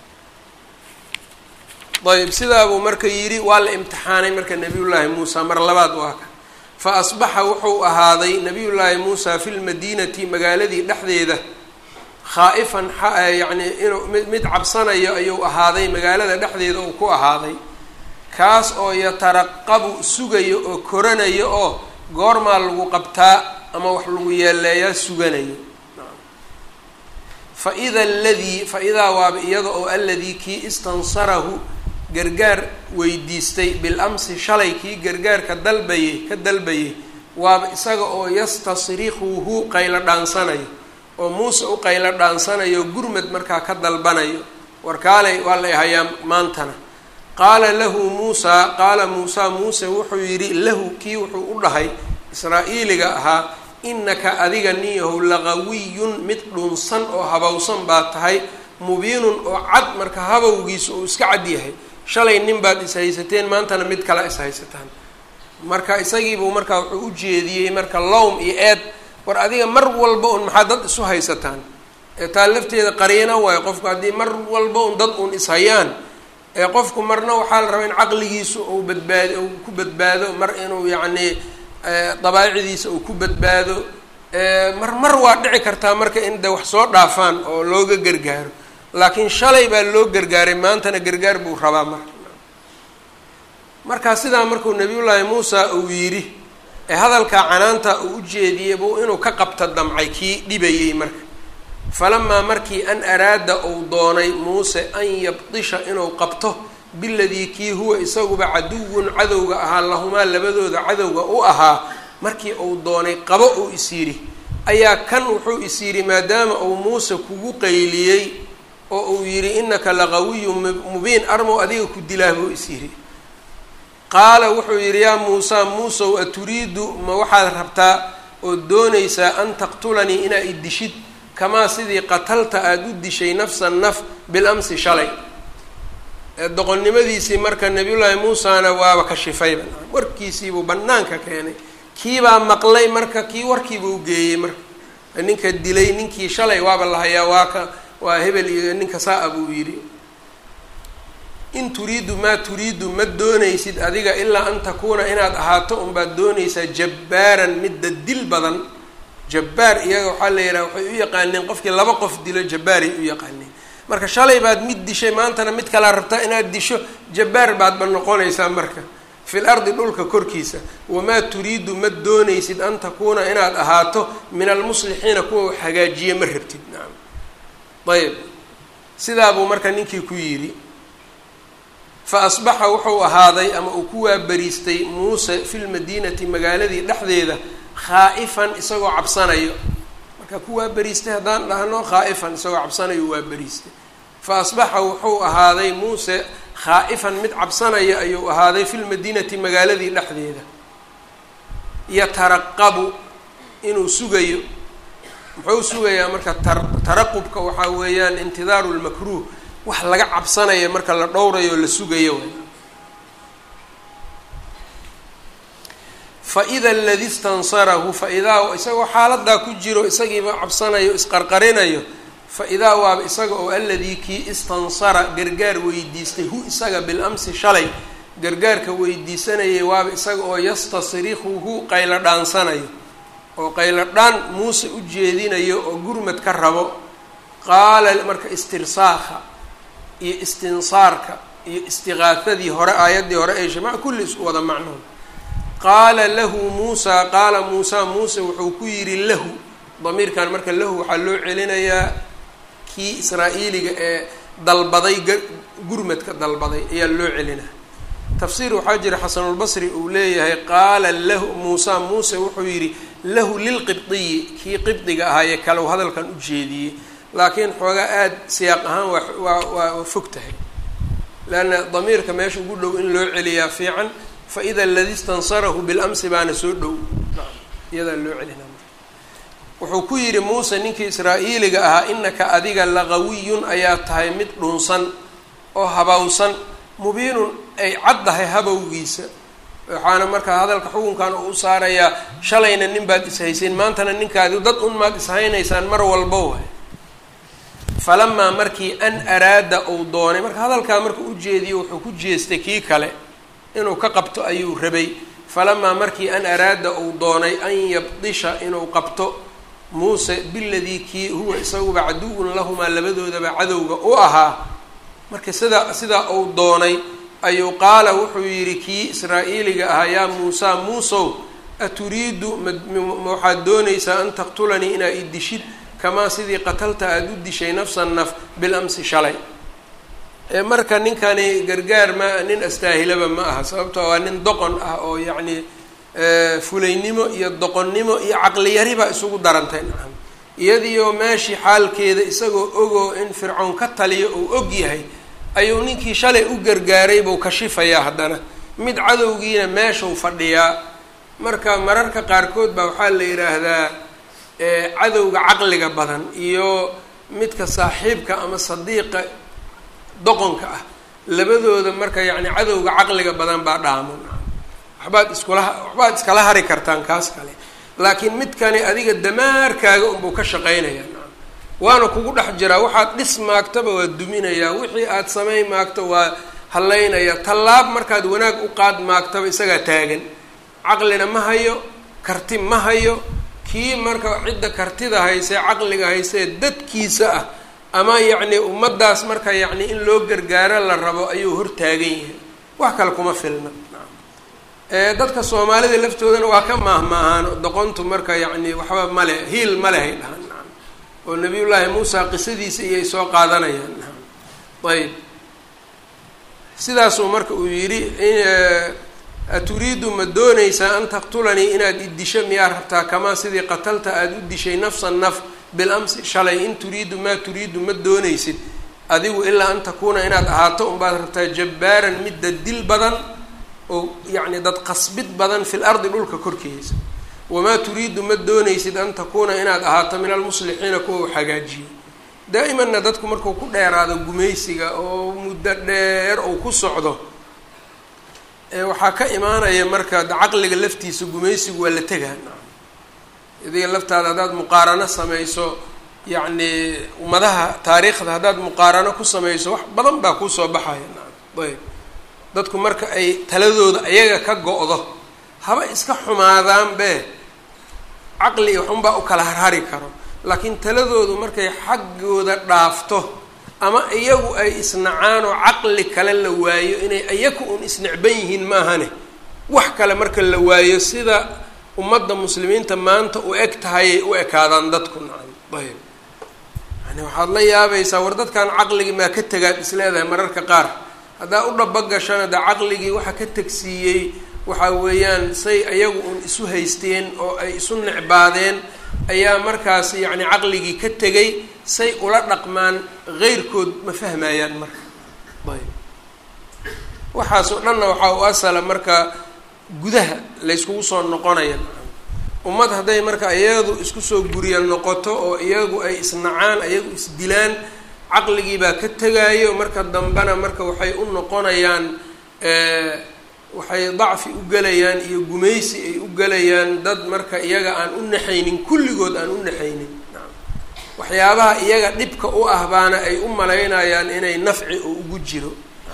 ayb sidaabuu marka yidhi waa la imtixaanay marka nabiyullaahi muusa mar labaad waa ka fa asbaxa wuxuu ahaaday nabiyullaahi muusa fi lmadiinati magaaladii dhexdeeda khaa'ifan yacni inuu mid mid cabsanayo ayuu ahaaday magaalada dhexdeeda uu ku ahaaday kaas oo yataraqabu sugayo oo koranayo oo goormaa lagu qabtaa ama wax lagu yeeleeyaa suganayo fa ida aladii fa idaa waaba iyada oo aladii kii istansarahu gargaar weydiistay bil amsi shalay kii gargaarka dalbayay ka dalbayay waaba isaga oo yastasrikuhu qaylo dhaansanayo oo muuse u qaylo dhaansanayo gurmad markaa ka dalbanayo warkaalay waa la hayaa maantana qaala lahu muusaa qaala muusaa muuse wuxuu yidhi lahu kii wuxuu u dhahay israa'iiliga ahaa innaka adiga nin yahow laqawiyun mid dhunsan oo habowsan baa tahay mubiinun oo cad marka habowgiisa uu iska cad yahay shalay nin baad ishaysateen maantana mid kale ishaysataan marka isagiibuu markaa wuxuu u jeediyey marka lowm iyo eed war adiga mar walba un maxaa dad isu haysataan ee taa lafteeda qariina waayo qofku haddii mar walba un dad un ishayaan ee qofku marna waxaa la rabaa in caqligiisu uu badbaado uu ku badbaado mar inuu yacni dabaacdiisa uu ku badbaado mar mar waa dhici kartaa marka in de wax soo dhaafaan oo looga gargaaro laakiin shalay baa loo gargaaray maantana gargaar buu rabaa marka markaa sidaa markuu nabiyullaahi muusa uu yidhi ee hadalkaa canaanta uu u jeediyey buu inuu ka qabta damcay kii dhibayey marka falamaa markii an araada uu doonay muuse an yabdisha inuu qabto biladii kii huwa isaguba caduwun cadowga ahaa lahumaa labadooda cadowga u ahaa markii uu doonay qabo uu is yidhi ayaa kan wuxuu is yidhi maadaama uu muuse kugu qayliyey oo uu yidhi innaka laqawiyun mubiin armow adiga ku dilaa buu is yidhi qaala wuxuu yidhi yaa muusa muusow aturiidu ma waxaad rabtaa oo doonaysaa an taqtulanii inaa i dishid kamaa sidii qatalta aada u dishay nafsan naf bil amsi shalay doqonnimadiisii marka nabiyullaahi muusana waaba kashifayba warkiisiibuu bannaanka keenay kiibaa maqlay marka kii warkiibuu geeyey marka ninka dilay ninkii shalay waaba la hayaa waa ka waa hebel iyo ninka saa-a buu yidhi in turiidu maa turiidu ma doonaysid adiga ilaa an takuuna inaad ahaato unbaad doonaysaa jabbaaran midda dil badan jabbaar iyaga waxaa la yidhaha waxay u yaqaaneen qofkii laba qof dilo jabbaaray u yaqaaneen marka shalay baad mid dishay maantana mid kalaa rabtaa inaad disho jabbaar baadba noqonaysaa marka fil ardi dhulka korkiisa wamaa turiidu ma doonaysid an takuuna inaad ahaato min almuslixiina kuwa wax hagaajiye ma rabtid nacam ayb sidaabuu marka ninkii ku yidhi fa asbaxa wuxuu ahaaday ama uu ku waabariistay muuse fi lmadiinati magaaladii dhexdeeda khaa'ifan isagoo cabsanayo marka ku waaberiistay haddaan dhahno khaa'ifan isagoo cabsanayo waa beriistay fa asbaxa wuxuu ahaaday muuse khaa'ifan mid cabsanaya ayuu ahaaday fi lmadiinati magaaladii dhexdeeda yataraqabu inuu sugayo muxuu sugayaa marka tar taraqubka waxaa weeyaan intidaaru lmakruuh wax laga cabsanaya marka la dhowrayo la sugayo faida aladi stansarahu faidaa isagoo xaaladaa ku jiro isagiiba cabsanayo isqarqarinayo fa-idaa waaba isaga oo aladii kii istansara gargaar weydiistay hu isaga bilamsi shalay gargaarka weydiisanayay waaba isaga oo yastasrikuhu qaylo dhaansanayo oo qaylo dhaan muuse u jeedinayo oo gurmad ka rabo qaala marka istirsaakha iyo istinsaarka iyo istiqaafadii hore aayaddii hore ee shamac kulli isku wada macnood qaala lahu muusaa qaala muusaa muuse wuxuu ku yidhi lahu damiirkan marka lahu waxaa loo celinayaa kii israa'iiliga ee dalbaday gurmadka dalbaday ayaa loo celinaya tafsiir waxaa jira xasanulbasri uu leeyahay qaala lahu muusaa muuse wuxuu yidhi lahu lilqibdiyi kii qibdiga ahaa ee kale u hadalkan u jeediyey laakiin xoogaa aada siyaaq ahaan waa waa waa fog tahay leanna damiirka meesha ugu dhow in loo celiyaa fiican fa ida aladi stansarahu bilamsi baana soo dhow iyadaa loo celina wuxuu ku yidhi muuse ninkii israa'iiliga ahaa inaka adiga laqawiyun ayaa tahay mid dhunsan oo habawsan mubiinun ay caddahay habowgiisa waxaana markaa hadalka xukunkan uu u saarayaa shalayna nin baad ishayseen maantana ninkaadi dad un maad ishaynaysaan mar walba waay falamaa markii an araada uu doonay marka hadalkaa marka u jeediyo wuxuu ku jeestay kii kale inuu ka qabto ayuu rabay falamaa markii an araada uu doonay an yabdisha inuu qabto muuse biladii kii huwa isaguba caduwun lahumaa labadoodaba cadowga u ahaa marka sidaa sidaa uu doonay ayuu qaala wuxuu yidhi kii israa'iiliga ahaa yaa muusa muusow aturiidu ma waxaad doonaysaa an taqtulanii inaa i dishid kamaa sidii qatalta aada u dishay nafsan naf bilamsi shalay marka ninkani gargaar ma nin astaahilaba ma aha sababtoo waa nin doqon ah oo yacni fulaynimo iyo doqonnimo iyo caqliyaribaa isugu darantay nacam iyadiioo meeshii xaalkeeda isagoo ogoo in fircoon ka taliyo uu og yahay ayuu ninkii shalay u gargaaray buu kashifayaa haddana mid cadowgiina meeshuu fadhiyaa marka mararka qaarkood baa waxaa la yidhaahdaa cadowga caqliga badan iyo midka saaxiibka ama sadiiqa doqonka ah labadooda marka yacni cadowga caqliga badan baa dhaamo waxbaad iskula waxbaad iskala hari kartaan kaas kale laakiin midkani adiga damaarkaaga unbuu ka shaqaynayaa waana kugu dhex jiraa waxaad dhis maagtaba waa duminayaa wixii aad samayn maagto waa hallaynayaa tallaab markaad wanaag u qaad maagtaba isagaa taagan caqlina ma hayo karti ma hayo kii marka cidda kartida haysee caqliga haysee dadkiisa ah ama yacni ummaddaas marka yacni in loo gargaaro la rabo ayuu hor taagan yahay wax kale kuma filna dadka soomaalida laftoodana waa ka maahmaahaan doqontu marka yacni waxba male hiil male hay dhahaan naam oo nabiyullaahi muusa qisadiisa iyay soo qaadanayaan naam ayb sidaasuu marka uu yidhi aturiidu ma doonaysaa an taqtulanii inaad i disho miyaa rabtaa kamaa sidii qatalta aada u dishay nafsan naf bilamsi shalay in turiidu maa turiidu ma doonaysid adigu ilaa an takuuna inaad ahaato unbaad rabtaa jabbaaran midda dil badan oo yacni dad qasbid badan fil ardi dhulka korkiisa wamaa turiidu ma doonaysid an takuuna inaad ahaato min almuslixiina kuwa u hagaajiyo daa'imanna dadku markuu ku dheeraado gumaysiga oo muddo dheer uu ku socdo waxaa ka imaanaya marka caqliga laftiisa gumaysigu waa la tegaa idiga laftaada haddaad muqaarano samayso yacni ummadaha taariikhda haddaad muqaarano ku samayso wax badan baa kuusoo baxaya ayb dadku marka ay taladooda ayaga ka go-do haba iska xumaadaan be caqli iyo waxunbaa u kala harhari karo laakiin taladoodu markay xaggooda dhaafto ama iyagu ay isnacaan oo caqli kale la waayo inay iyaku un isnecban yihiin maahane wax kale marka la waayo sida ummadda muslimiinta maanta u eg tahayay u ekaadaan dadku nacam ayb yani waxaad la yaabaysaa war dadkan caqligii maa ka tegaad isleedahay mararka qaar haddaa u dhabagashana dee caqligii waxa ka tegsiiyey waxa weeyaan say iyagu un isu haysteen oo ay isu necbaadeen ayaa markaas yacni caqligii ka tegay say ula dhaqmaan heyrkood ma fahmayaan marka ayb waxaasoo dhanna waxaa u asala marka gudaha layskugu soo noqonaya ummad hadday marka iyadu isku soo guriya noqoto oo iyagu ay isnacaan iyagu isdilaan caqligii baa ka tegaayo marka dambena marka waxay u noqonayaan waxay dacfi u gelayaan iyo gumaysi ay u gelayaan dad marka iyaga aan u naxaynin kulligood aan u naxaynin waxyaabaha iyaga dhibka u ah baana ay u malaynayaan inay nafci oo ugu jiro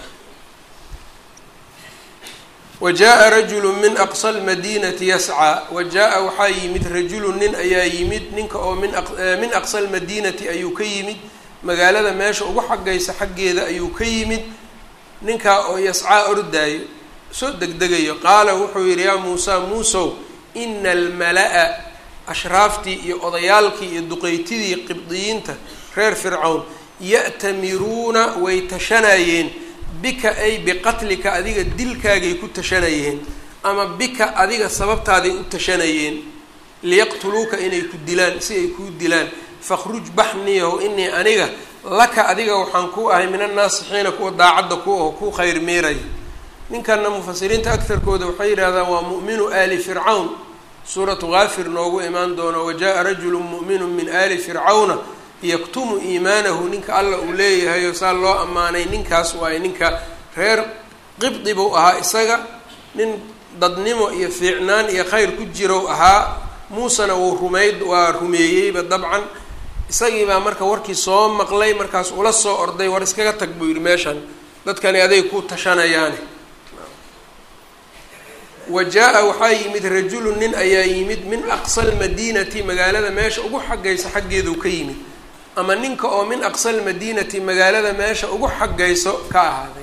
wa jaa rajulu min aqsa lmadiinati yascaa wa jaa waxaa yimid rajulu nin ayaa yimid ninka oo min min aqsa lmadiinati ayuu ka yimid magaalada meesha ugu xaggaysa xaggeeda ayuu ka yimid ninkaa oo yascaa ordaayo soo degdegayo qaala wuxuu yidhi yaa muusa muusow ina almala-a ashraaftii iyo odayaalkii iyo duqeytidii qibdiyiinta reer fircawn ya'tamiruuna way tashanayeen bika ay biqatlika adiga dilkaagay ku tashanayeen ama bika adiga sababtaaday u tashanayeen liyaqtuluuka inay ku dilaan si ay kuu dilaan fakhruj baxniyahu inii aniga laka adiga waxaan ku ahay min annaasixiina kuwa daacadda ku aho ku khayr miiraya ninkanna mufasiriinta agtarkooda waxay yidhahdaan waa mu'minu aali fircawn suuratu kaafir noogu imaan doono wajaءa rajulu mu'minu min aali fircawna yaktumu iimaanahu ninka alla uu leeyahayo saa loo ammaanay ninkaas waaye ninka reer qibdi buu ahaa isaga nin dadnimo iyo fiicnaan iyo khayr ku jirow ahaa muusena wuu rumayd waa rumeeyeyba dabcan isagii baa marka warkii soo maqlay markaas ula soo orday war iskaga tag buu yidhi meeshan dadkani aday ku tashanayaane wa jaa-a waxaa yimid rajulu nin ayaa yimid min aqsa almadiinati magaalada meesha ugu xaggaysa xaggeedu ka yimid ama ninka oo min aqsa almadiinati magaalada meesha ugu xaggayso ka ahaaday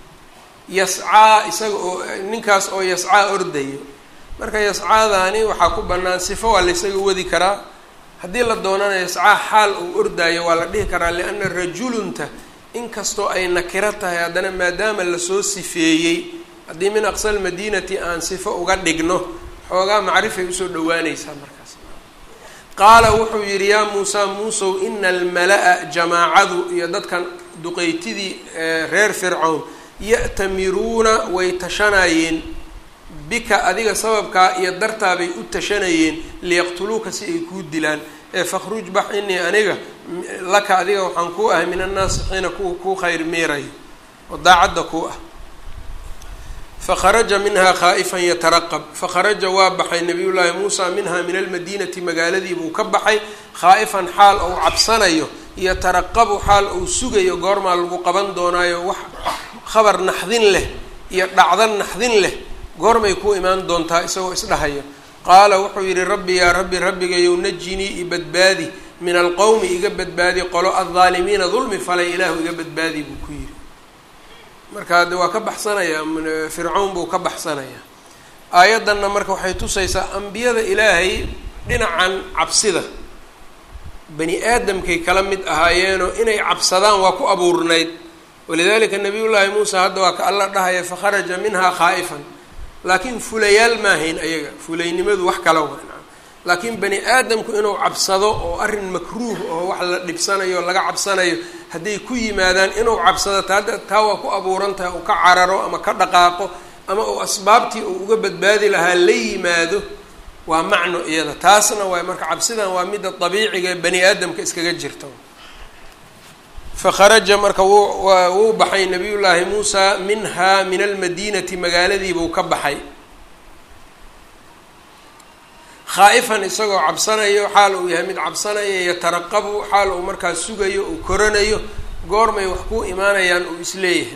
yascaa isaga oo ninkaas oo yascaa ordayo marka yascaadaani waxaa ku bannaan sifo waa la ysaga wadi karaa haddii la doonana yascaa xaal uu ordaayo waa la dhihi karaa lianna rajulunta inkastoo ay nakiro tahay haddana maadaama lasoo sifeeyey haddii min aqsa almadiinati aan sifo uga dhigno xoogaa macrifay usoo dhawaanaysaa markaas qaala wuxuu yidhi yaa muusaa muusow ina almala-a jamaacadu iyo dadkan duqeytidii reer fircown ya'tamiruuna way tashanayeen bika adiga sababkaa iyo dartaabay u tashanayeen liyaqtuluuka si ay kuu dilaan ee fakhruj bax inii aniga laka adiga waxaan kuu ahay min annaasixiina kuwa kuu khayr miirayo oo daacadda kuu ah fakharaja minhaa khaa'ifan yataraqab fakharaja waa baxay nabiyullaahi muusa minhaa min almadiinati magaaladii buu ka baxay khaa'ifan xaal ou cabsanayo yataraqabu xaal ou sugayo goormaa lagu qaban doonaayo wax khabar naxdin leh iyo dhacdo naxdin leh goormay ku imaan doontaa isagoo isdhahayo qaala wuxuu yidhi rabbi yaa rabbi rabbigayow najinii i badbaadi min alqowmi iga badbaadi qolo aldaalimiina dulmi falay ilaahu iga badbaadi buu ku yidhi marka de waa ka baxsanayaa fircawn buu ka baxsanayaa aayaddanna marka waxay tusaysaa ambiyada ilaahay dhinacan cabsida bani aadamkay kala mid ahaayeenoo inay cabsadaan waa ku abuurnayd walidalika nabiyullaahi muusa hadda waa ka alla dhahaya fakharaja minhaa khaa'ifan laakiin fulayaal maahayn ayaga fulaynimadu wax kala wa laakiin bani aadamku inuu cabsado oo arrin makruuh oo wax la dhibsanayo laga cabsanayo hadday ku yimaadaan inuu cabsado taa taa waa ku abuuran tahay uu ka cararo ama ka dhaqaaqo ama uu asbaabtii uu uga badbaadi lahaa la yimaado waa macno iyada taasna waay marka cabsidan waa midda dabiiciga ee bani aadamka iskaga jirta fakharaja marka wuu wuu baxay nabiyullaahi muusa minhaa min almadiinati magaaladiibuu ka baxay khaa'ifan isagoo cabsanayo xaal uu yahay mid cabsanaya yataraqabu xaal uu markaas sugayo uu koranayo goormay wax ku imaanayaan uu isleeyahay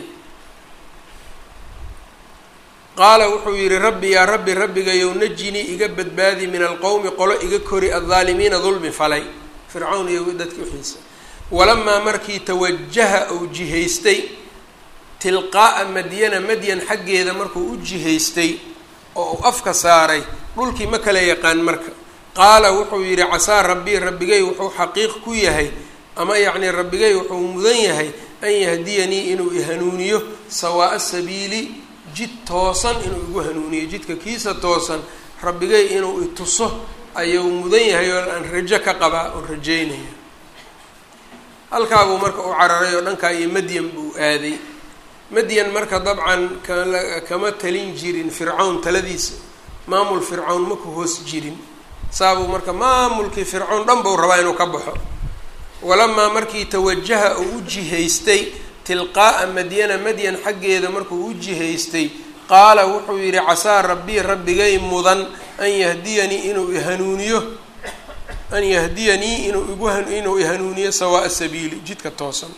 qaala wuxuu yidhi rabbi yaa rabbi rabbigayow najinii iga badbaadi min alqowmi qolo iga kori addaalimiina dulmi falay fircawn iyo dadkii uxiisa walamaa markii tawajaha uu jihaystay tilqaa'a madyana madyan xaggeeda markuu u jihaystay oo uu afka saaray dhulkii ma kala yaqaan marka qaala wuxuu yidhi casaa rabbii rabbigay wuxuu xaqiiq ku yahay ama yacnii rabbigay wuxuu mudan yahay an yahdiyanii inuu ihanuuniyo sawaa'a sabiili jid toosan inuu igu hanuuniyo jidka kiisa toosan rabbigay inuu ituso ayuu mudan yahay oo aan rajo ka qabaa oo rajeynaya halkaabuu marka u cararay oo dhankaa iyo madyan buu aaday madyan marka dabcan kala kama talin jirin fircawn taladiisa maamul fircawn ma ku hoos jirin saabuu marka maamulkii fircawn dhan buu rabaa inuu ka baxo walamaa markii tawajaha uu u jihaystay tilqaa'a madyana madyan xaggeeda markuu u jihaystay qaala wuxuu yidhi casaa rabbii rabbigay mudan an yahdiyanii inuu ihanuuniyo an yahdiyanii inuu igu inuu ihanuuniyo sawaa'a sabiili jidka toosan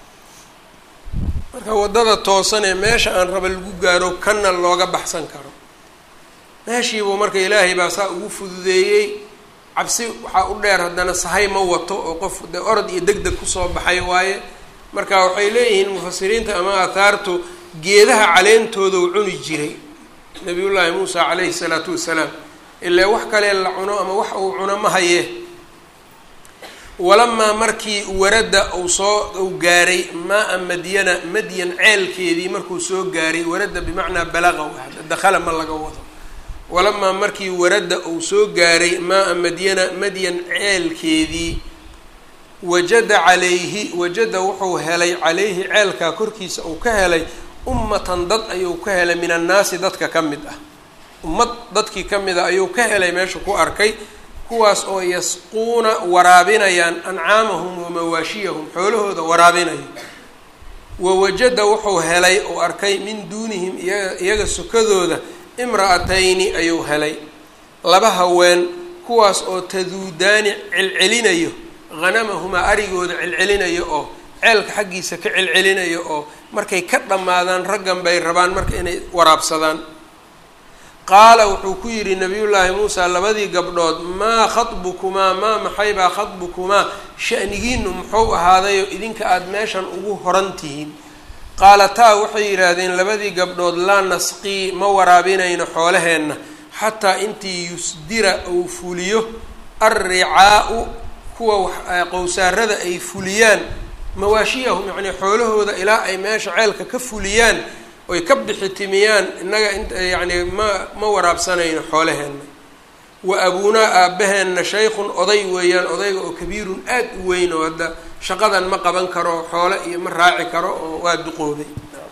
marka waddada toosan ee meesha aan raba lagu gaaro kana looga baxsan karo meeshiibuu marka ilaahay baa saa ugu fududeeyey cabsi waxaa u dheer haddana sahay ma wato oo qof dee orod iyo deg deg kusoo baxay waaye marka waxay leeyihiin mufasiriinta ama aathaartu geedaha caleentooda u cuni jiray nabiyullaahi muusa calayhi salaatu wasalaam ilaa wax kalee la cuno ama wax uu cuno ma hayee walamaa markii warada uu soo uu gaaray maa-a madyana madyan ceelkeedii markuu soo gaaray warada bimacnaa balaqa dakhala ma laga wado walamaa markii warada uu soo gaaray maa-a madyana madyan ceelkeedii wajada calayhi wajada wuxuu helay calayhi ceelkaa korkiisa uu ka helay ummatan dad ayuu ka helay min annaasi dadka ka mid ah ummad dadkii ka mid a ayuu ka helay meesha ku arkay kuwaas oo yasquuna waraabinayaan ancaamahum wa mawaashiyahum xoolahooda waraabinayo wawajada wuxuu helay oo arkay min duunihim iyaga iyaga sukadooda imra'atayni ayuu helay laba haween kuwaas oo taduudaani celcelinayo hanamahumaa arigooda celcelinayo oo ceelka xaggiisa ka celcelinayo oo markay ka dhammaadaan raggan bay rabaan marka inay waraabsadaan qaala wuxuu ku yidhi nabiyullaahi muusa labadii gabdhood maa khatbukumaa maa maxaybaa khatbukumaa sha'nigiinu muxuu ahaadayo idinka aada meeshan ugu horan tihiin qaalataa waxay yidhaahdeen labadii gabdhood laa nasqii ma waraabinayno xoolaheenna xataa intii yusdira uu fuliyo alricaau kuwa qowsaarada ay fuliyaan mawaashiyahum yacnii xoolahooda ilaa ay meesha ceelka ka fuliyaan oy ka bixitimiyaan innaga yacni ma ma waraabsanayno xoolaheenna wa abuunaa aabaheenna shaykhun oday weeyaan odayga oo kabiirun aad u weyn oo hadda shaqadan ma qaban karo xoole iyo ma raaci karo oo waa duqoobay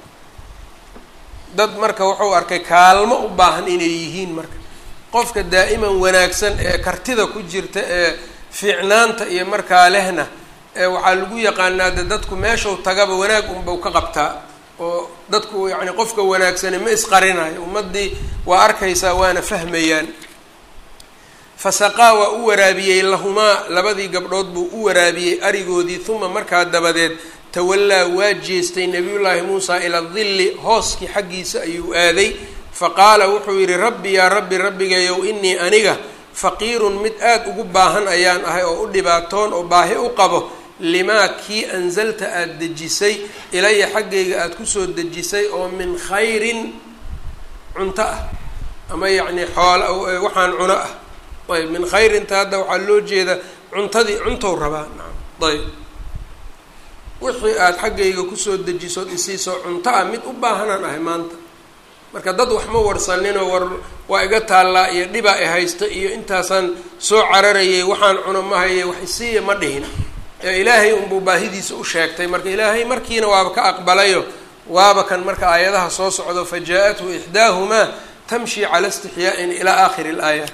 dad marka wuxuu arkay kaalmo u baahan inay yihiin marka qofka daa'iman wanaagsan ee kartida ku jirta ee fiicnaanta iyo markaa lehna ee waxaa lagu yaqaanaa de dadku meeshau tagaba wanaag unbau ka qabtaa oo dadku yacni qofka wanaagsani ma isqarinayo ummaddii waa arkaysaa waana fahmayaan fasaqaa waa u waraabiyey lahumaa labadii gabdhood buu u waraabiyey arigoodii uma markaa dabadeed tawallaa waa jeestay nabiyullaahi muusa ila dilli hooskii xaggiisa ayuu aaday faqaala wuxuu yidhi rabbi yaa rabbi rabbigayow inii aniga faqiirun mid aada ugu baahan ayaan ahay oo u dhibaatoon oo baahi u qabo limaa kii anzalta aada dejisay ilaya xaggayga aada kusoo dejisay oo min khayrin cunto ah ama yacni xoola waxaan cuno ah ayb min khayrinta hadda waxaa loo jeeda cuntadii cuntow rabaa nacam ayb wixii aada xaggayga kusoo dejisood isiisoo cunto ah mid u baahanaan ahay maanta marka dad wax ma warsaninoo war waa iga taallaa iyo dhibaa i haysta iyo intaasaan soo cararayay waxaan cuno ma haye wax isiiya ma dhihin ee ilaahay unbuu baahidiisa u sheegtay marka ilaahay markiina waaba ka aqbalayo waaba kan marka aayadaha soo socdo fa jaa-athu ixdaahumaa tamshi cala istixyaa'in ilaa aakhiri laayaat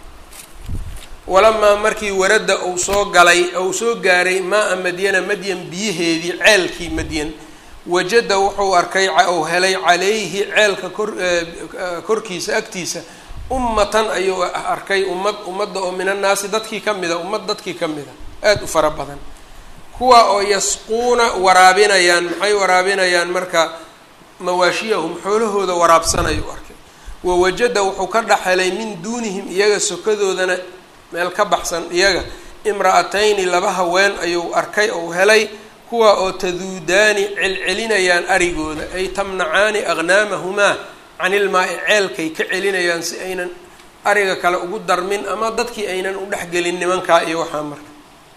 walamaa markii waradda uu soo galay ou soo gaaray maa-a madyana madyan biyaheedii ceelkii madyan wajada wuxuu arkay ou helay calayhi ceelka kor korkiisa agtiisa ummatan ayuu arkay ummad ummadda oo min annaasi dadkii ka mida ummad dadkii ka mida aada u fara badan kuwa oo yasquuna waraabinayaan maxay waraabinayaan marka mawaashiyahum xoolahooda waraabsanayu arkay wawajada wuxuu ka dhex helay min duunihim iyaga sokadoodana meel ka baxsan iyaga imra'atayni laba haween ayuu arkay ou helay kuwa oo taduudaani celcelinayaan arigooda ay tamnacaani aqnaamahumaa canilmaa-i ceelkay ka celinayaan si aynan ariga kale ugu darmin ama dadkii aynan u dhexgelin nimankaa iyo waxaa marka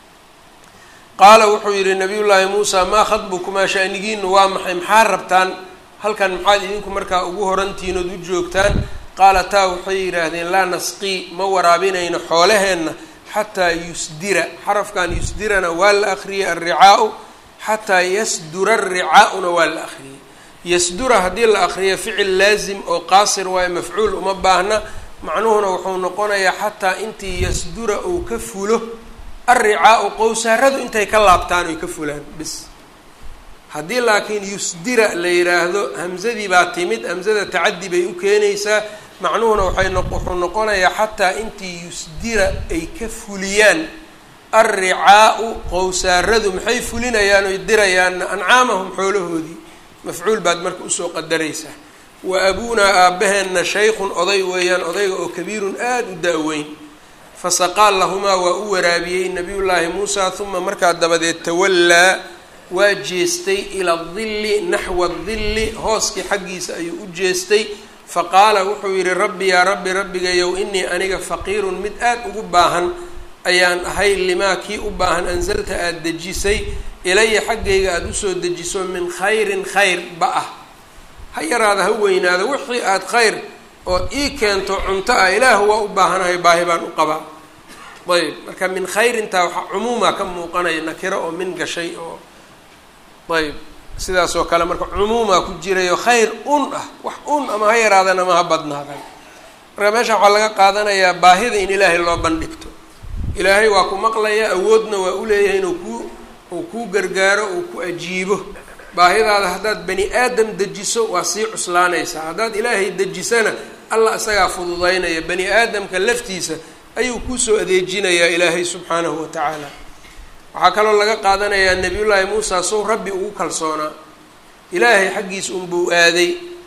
qaala wuxuu yidhi nabiyullaahi muusa maa khadbukumaa shaanigiinu waa maxay maxaa rabtaan halkan maxaad idinku markaa ugu horantiinood u joogtaan qaalataa waxay yidhaahdeen laa nasqii ma waraabinayno xoolaheenna xataa yusdira xarafkan yusdirana waa la akriyay alricaau xataa yasdura alricaa'una waa la akriyay yasdura haddii la akriyo ficil laazim oo qaasir waayo mafcuul uma baahna macnuhuna wuxuu noqonayaa xataa intii yasdura uu ka fulo alricaau qowsaaradu intay ka laabtaan oy ka fulaan bis haddii laakiin yusdira la yidhaahdo hamsadii baa timid hamsada tacadi bay u keenaysaa macnuhuna waxay no wuxuu noqonayaa xataa intii yusdira ay ka fuliyaan alricaau qowsaaradu maxay fulinayaan oy dirayaanna ancaamahum xoolahoodii mafcuul baad marka usoo qadaraysaa wa abuunaa aabaheenna shaykhun oday weeyaan odayga oo kabiirun aada u da-weyn fasaqaal lahumaa waa u waraabiyey nabiyullaahi muusa uma markaa dabadeed tawallaa waa jeestay ila dilli naxwa dilli hooskii xaggiisa ayuu u jeestay faqaala wuxuu yidhi rabbi yaa rabbi rabbigayow inii aniga faqiirun mid aada ugu baahan ayaan ahay limaa kii u baahan ansalta aada dejisay ilaya xaggayga aada usoo dejiso min khayrin khayr ba ah ha yaraada ha weynaada wixii aada khayr ood ii keento cunto ah ilaahu waa u baahanahay baahi baan u qabaa ayb marka min khayrintaa waxaa cumuuma ka muuqanaya nakiro oo min gashay oo ayb sidaas oo kale marka cumuumaa ku jirayo khayr un ah wax un ama ha yaraadan ama ha badnaadan marka meesha waxaa laga qaadanayaa baahida in ilaahay loo bandhigto ilaahay waa ku maqlaya awoodna waa uleeyahay inuu ku uu kuu gargaaro uu ku ajiibo baahidaada haddaad bani aadam dejiso waa sii cuslaanaysaa haddaad ilaahay dejisana allah isagaa fududaynaya bani aadamka laftiisa ayuu kuusoo adeejinayaa ilaahay subxaanahu wa tacaala waxaa kaloo laga qaadanayaa nebiyullaahi muusa sow rabbi ugu kalsoonaa ilaahay xaggiisa unbuu aaday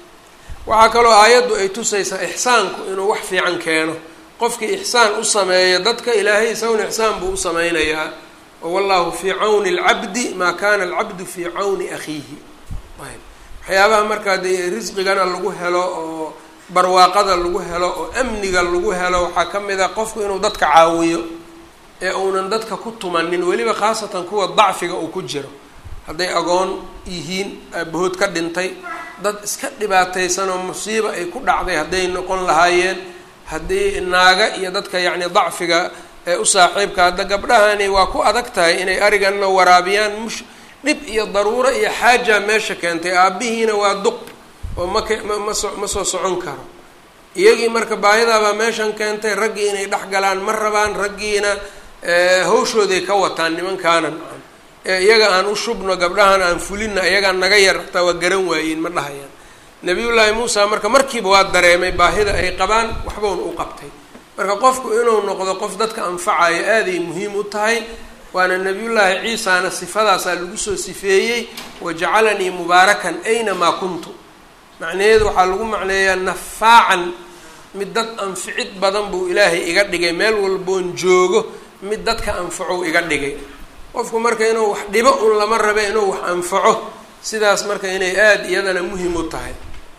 waxaa kaloo aayaddu ay tusaysaa ixsaanku inuu wax fiican keeno qofkii ixsaan u sameeya dadka ilaahay isaguna ixsaan buu u sameynayaa oo wallahu fii cawni alcabdi maa kana alcabdu fii cawni akhiihi ayb waxyaabaha markaa dee risqigana lagu helo oo barwaaqada lagu helo oo amniga lagu helo waxaa ka mid a qofku inuu dadka caawiyo ee uunan dadka ku tumanin weliba khaasatan kuwa dacfiga uu ku jiro hadday agoon yihiin aabahood ka dhintay dad iska dhibaataysan oo musiiba ay ku dhacday hadday noqon lahaayeen haddii naaga iyo dadka yacni dacfiga ee u saaxiibka hadda gabdhahani waa ku adag tahay inay ariganna waraabiyaan mush dhib iyo daruuro iyo xaaja meesha keentay aabbihiina waa duq oo maka ma maso ma soo socon karo iyagii marka baahidaabaa meeshan keentay raggii inay dhex galaan ma rabaan raggiina hawshooday ka wataan nimankaana nacam ee iyaga aan u shubno gabdhahan aan fulina iyagaa naga yar hataa waa garan waayeen ma dhahayaan nabiyullaahi muusa marka markiiba waa dareemay baahida ay qabaan waxbauna u qabtay marka qofku inuu noqdo qof dadka anfacayo aaday muhiim u tahay waana nabiyullaahi ciisana sifadaasaa lagu soo sifeeyey wajacalanii mubaarakan aynamaa kuntu macnaheedu waxaa lagu macneeyaa nafaacan mid dad anficid badan buu ilaahay iga dhigay meel walboon joogo mid dadka anfacow iga dhigay qofku marka inuu wax dhibo un lama rabe inuu wax anfaco sidaas marka inay aada iyadana muhim u tahay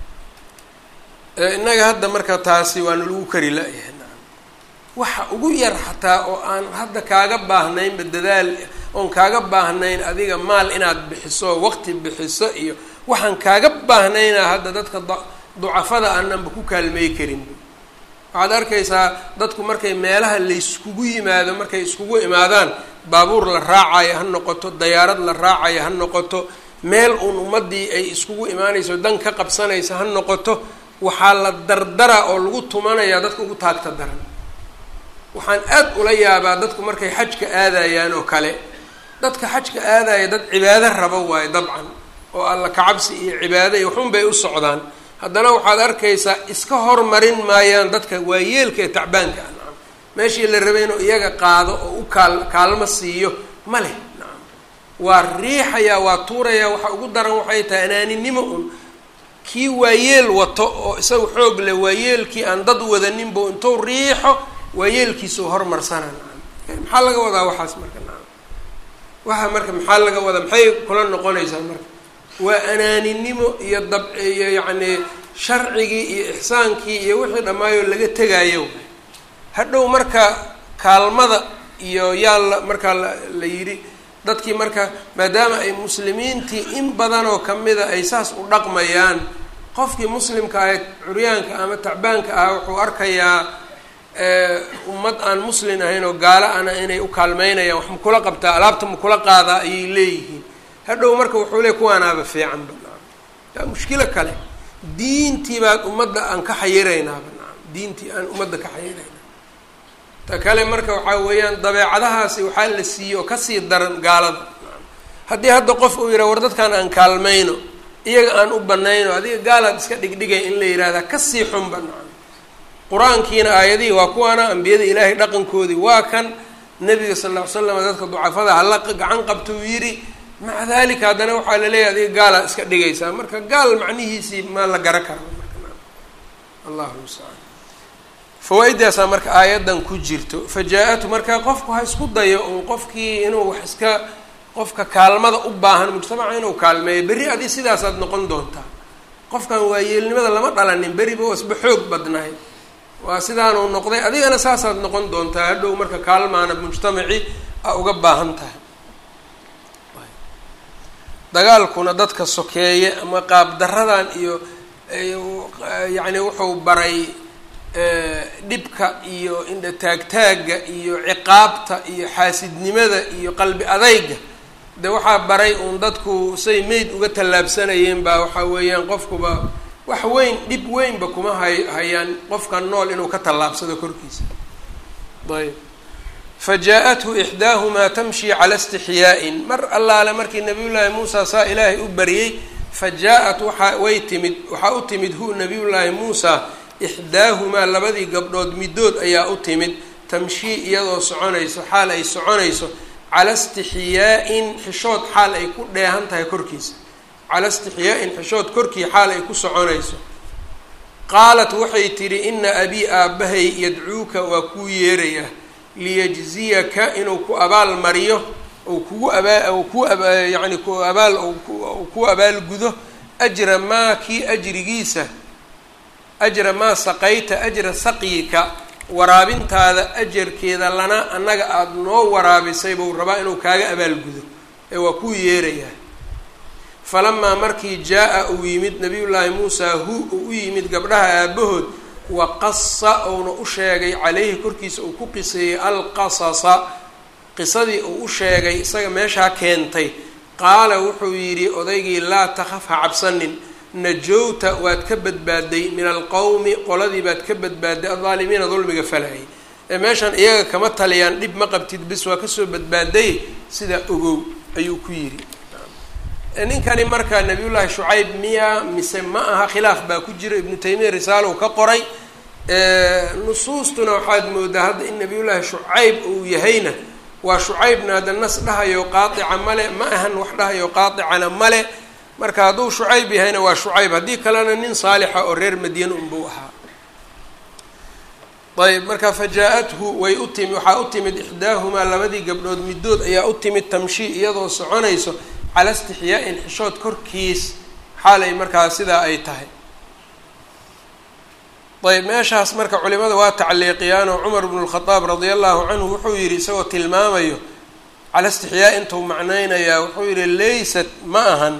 innaga hadda marka taasi waana lagu kari la-yahay waxa ugu yar xataa oo aan hadda kaaga baahnaynba dadaal oon kaaga baahnayn adiga maal inaad bixiso waqti bixiso iyo waxaan kaaga baahnaynaa hadda dadka ducafada aananba ku kaalmey karin waxaad arkaysaa dadku markay meelaha layskugu yimaado markay iskugu imaadaan baabuur la raacayo ha noqoto dayaarad la raacayo ha noqoto meel uun ummaddii ay iskugu imaanayso dan ka qabsanaysa ha noqoto waxaa la dardara oo lagu tumanayaa dadka ugu taagta daran waxaan aad ula yaabaa dadku markay xajka aadayaan oo kale dadka xajka aadaya dad cibaado rabo waayo dabcan oo alla kacabsi iyo cibaado iyo waxun bay u socdaan haddana waxaad arkaysaa iska hormarin maayaan dadka waayeelka ee tacbaanka ah nacam meeshii la rabay inuu iyaga qaado oo u kaal kaalmo siiyo ma leh nacam waa riixayaa waa tuurayaa waxa ugu daran waxay tahay anaaninimo un kii waayeel wato oo isaga xoog leh waayeelkii aan dad wadaninba intuu riixo waayeelkiisa u hormarsana nacam maxaa laga wadaa waxaas marka nacam waxa marka maxaa laga wadaa maxay kula noqonaysaa marka waa anaaninimo iyo dab iyo yacni sharcigii iyo ixsaankii iyo wixii dhammaayoo laga tegaayo hadhow marka kaalmada iyo yaa la markaa la la yidhi dadkii marka maadaama ay muslimiintii in badanoo kamida ay saas u dhaqmayaan qofkii muslimka ah curyaanka ama tacbaanka ah wuxuu arkayaa ummad aan muslin ahayn oo gaalo ana inay u kaalmeynayaan wax makula qabtaa alaabta makula qaadaa ayay leeyihiin hadhow marka wuxuu leey kuwaanaaba fiican banaa yaa mushkilo kale diintii baad ummadda aan ka xayiraynaaba nacam diintii aan ummadda ka xayirayna ta kale marka waxaa weeyaan dabeecadahaasi waxaa la siiyey oo kasii daran gaalada nacam haddii hadda qof uu yidhaha war dadkaan aan kaalmayno iyaga aan u banayno adiga gaalaad iska dhigdhigay in la yidhahdaa kasii xunba nacam qur-aankiina aayadihii waa kuwaana ambiyada ilaahay dhaqankoodii waa kan nabiga sal lla ly slam dadka ducafada hala gacan qabta uu yidhi maca dalika haddana waxaa laleeyahay adiga gaalaa iska dhigaysaa marka gaal macnihiisii maa la gara kara marka allahu mustacaan fawaa-idaasaa marka aayaddan ku jirto fa jaa-atu marka qofku ha isku dayo un qofkii inuu wax iska qofka kaalmada u baahan mujtamaca inuu kaalmeeyo berri adi sidaasaad noqon doontaa qofkan waayeelnimada lama dhalanin beriba wasba xoog badnahay waa sidaanuu noqday adigana saasaad noqon doontaa hadhow marka kaalmaana mujtamacii a uga baahan tahay dagaalkuna dadka sokeeye ama qaab daradan iyo yacni wuxuu baray dhibka iyo indha taagtaagga iyo ciqaabta iyo xaasidnimada iyo qalbi adayga de waxaa baray uun dadku say meyd uga tallaabsanayeen baa waxaa weeyaan qofkuba wax weyn dhib weynba kuma hay hayaan qofka nool inuu ka tallaabsado korkiisa ayb fa jaa-athu ixdaahumaa tamshi cala istixyaa'in mar allaale markii nabiyullaahi muusa saa ilaahay u baryey fa jaa-at waxaa way timid waxaa u timid hu nabiyullaahi muusa ixdaahumaa labadii gabdhood middood ayaa u timid tamshii iyadoo soconayso xaal ay soconayso cala istixyaa-in xishood xaal ay ku dheehan tahay korkiisa cala istixyaa-in xishood korkii xaal ay ku soconayso qaalat waxay tidhi ina abii aabbahay yadcuuka waa kuu yeerayaa liyajziyaka inuu ku abaal mariyo ou kugu abaa ku aba yacni ku abaal ku abaalgudo ajra maa kii ajrigiisa ajra maa saqayta ajra saqyika waraabintaada ajarkeeda lana annaga aada noo waraabisay buu rabaa inuu kaaga abaalgudo ee waa kuu yeerayaa falamaa markii jaa-a uu yimid nabiyullaahi muusaa hu uu u yimid gabdhaha aabahood wa qasa uuna u sheegay calayhi korkiisa uu ku qiseeyey alqasasa qisadii uu u sheegay isaga meeshaa keentay qaala wuxuu yidhi odaygii laa takhaf ha cabsanin najowta waad ka badbaaday min alqowmi qoladii baad ka badbaaday aldaalimiina dulmiga falayay ee meeshan iyaga kama taliyaan dhib ma qabtid bis waa kasoo badbaaday sidaa ogow ayuu ku yidhi ninkani marka nabiyullaahi shucayb miya mise ma aha khilaaf baa ku jira ibnu taymiya risaalo uu ka qoray nusuustuna waxaad moodaa hadda in nabiyullaahi shucayb uu yahayna waa shucaybna hadda nas dhahayo qaatica male ma ahan wax dhahayo qaaticana male marka hadduu shucayb yahayna waa shucayb haddii kalena nin saalixa oo reer madiina unbuu ahaa ayb marka fa jaa-athu way u timi waxaa u timid ixdaahumaa labadii gabdhood middood ayaa u timid tamshii iyadoo soconayso cala istixyaa-in xishood korkiis xaalay markaa sidaa ay tahay ayb meeshaas marka culimada waa tacliiqiyaan oo cumar bnu lkhadaab radia allahu canhu wuxuu yidhi isagoo tilmaamayo cala istixyaa intuu macnaynayaa wuxuu yidhi laysat ma ahan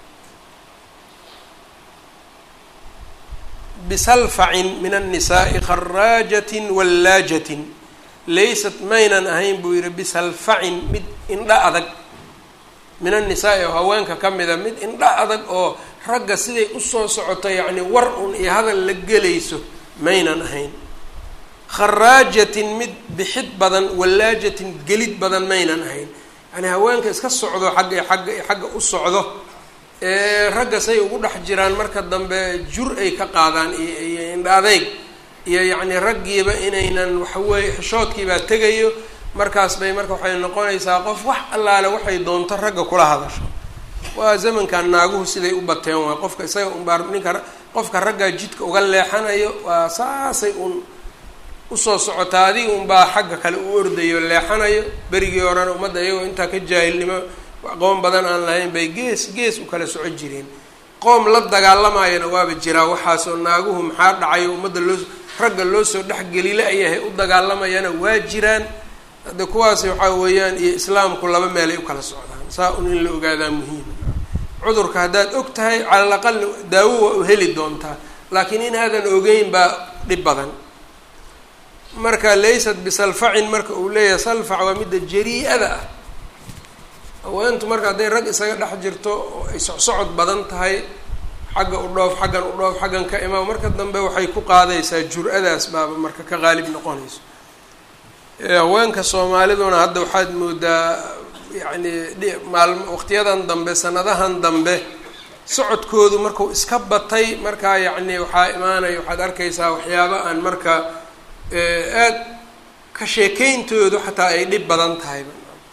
bisalfacin min annisaai kharaajatin wallaajatin laysat maynan ahayn buu yidhi bisalfacin mid indha adag min annisaai oo haweenka ka mida mid indha adag oo ragga siday usoo socoto yacni war un iyo hadal la gelayso maynan ahayn kharaajatin mid bixid badan wallaajatin gelid badan maynan ahayn yacni haweenka iska socdo xagga xagga xagga u socdo ee ragga say ugu dhex jiraan marka dambe jur ay ka qaadaan iyo iyo indha adeyg iyo yacni raggiiba inaynan waxaweeye xishoodkiibaa tegayo markaas bay marka waxay noqonaysaa qof wax allaale waxay doonto ragga kula hadasho waa zamankan naaguhu siday u bateen waa qofka isaga unbaa ninka qofka raggaa jidka uga leexanayo waa saasay un usoo socotaa adiga unbaa xagga kale u ordayo leexanayo berigii horena ummadda iyagoo intaa ka jaahilnimo aqoon badan aan lahayn bay gees gees u kala soco jireen qoom la dagaalamayana waaba jiraa waxaasoo naaguhu maxaa dhacayo ummadda loo ragga loo soo dhexgelila ayahay u dagaalamayana waa jiraan hadda kuwaasi waxaa weeyaan iyo islaamku laba meelay u kala socdaan saa un in la ogaadaa muhiima cudurka haddaad og tahay cala alaqal daawo waa u heli doontaa laakiin inaadan ogeyn baa dhib badan marka laysat bisalfacin marka uu leeyahay salfac waa midda jarii-ada ah haweentu marka hadday rag isaga dhex jirto oo ay socsocod badan tahay xagga u dhoof xaggan u dhoof xaggan ka imaam marka dambe waxay ku qaadaysaa jur-adaas baaba marka ka qaalib noqonayso haweenka soomaaliduna hadda waxaad moodaa yacni maalm waqtiyadan dambe sanadahan dambe socodkoodu marku iska batay markaa yacni waxaa imaanaya waxaad arkaysaa waxyaaba aan marka aad ka sheekeyntoodu xataa ay dhib badan tahayba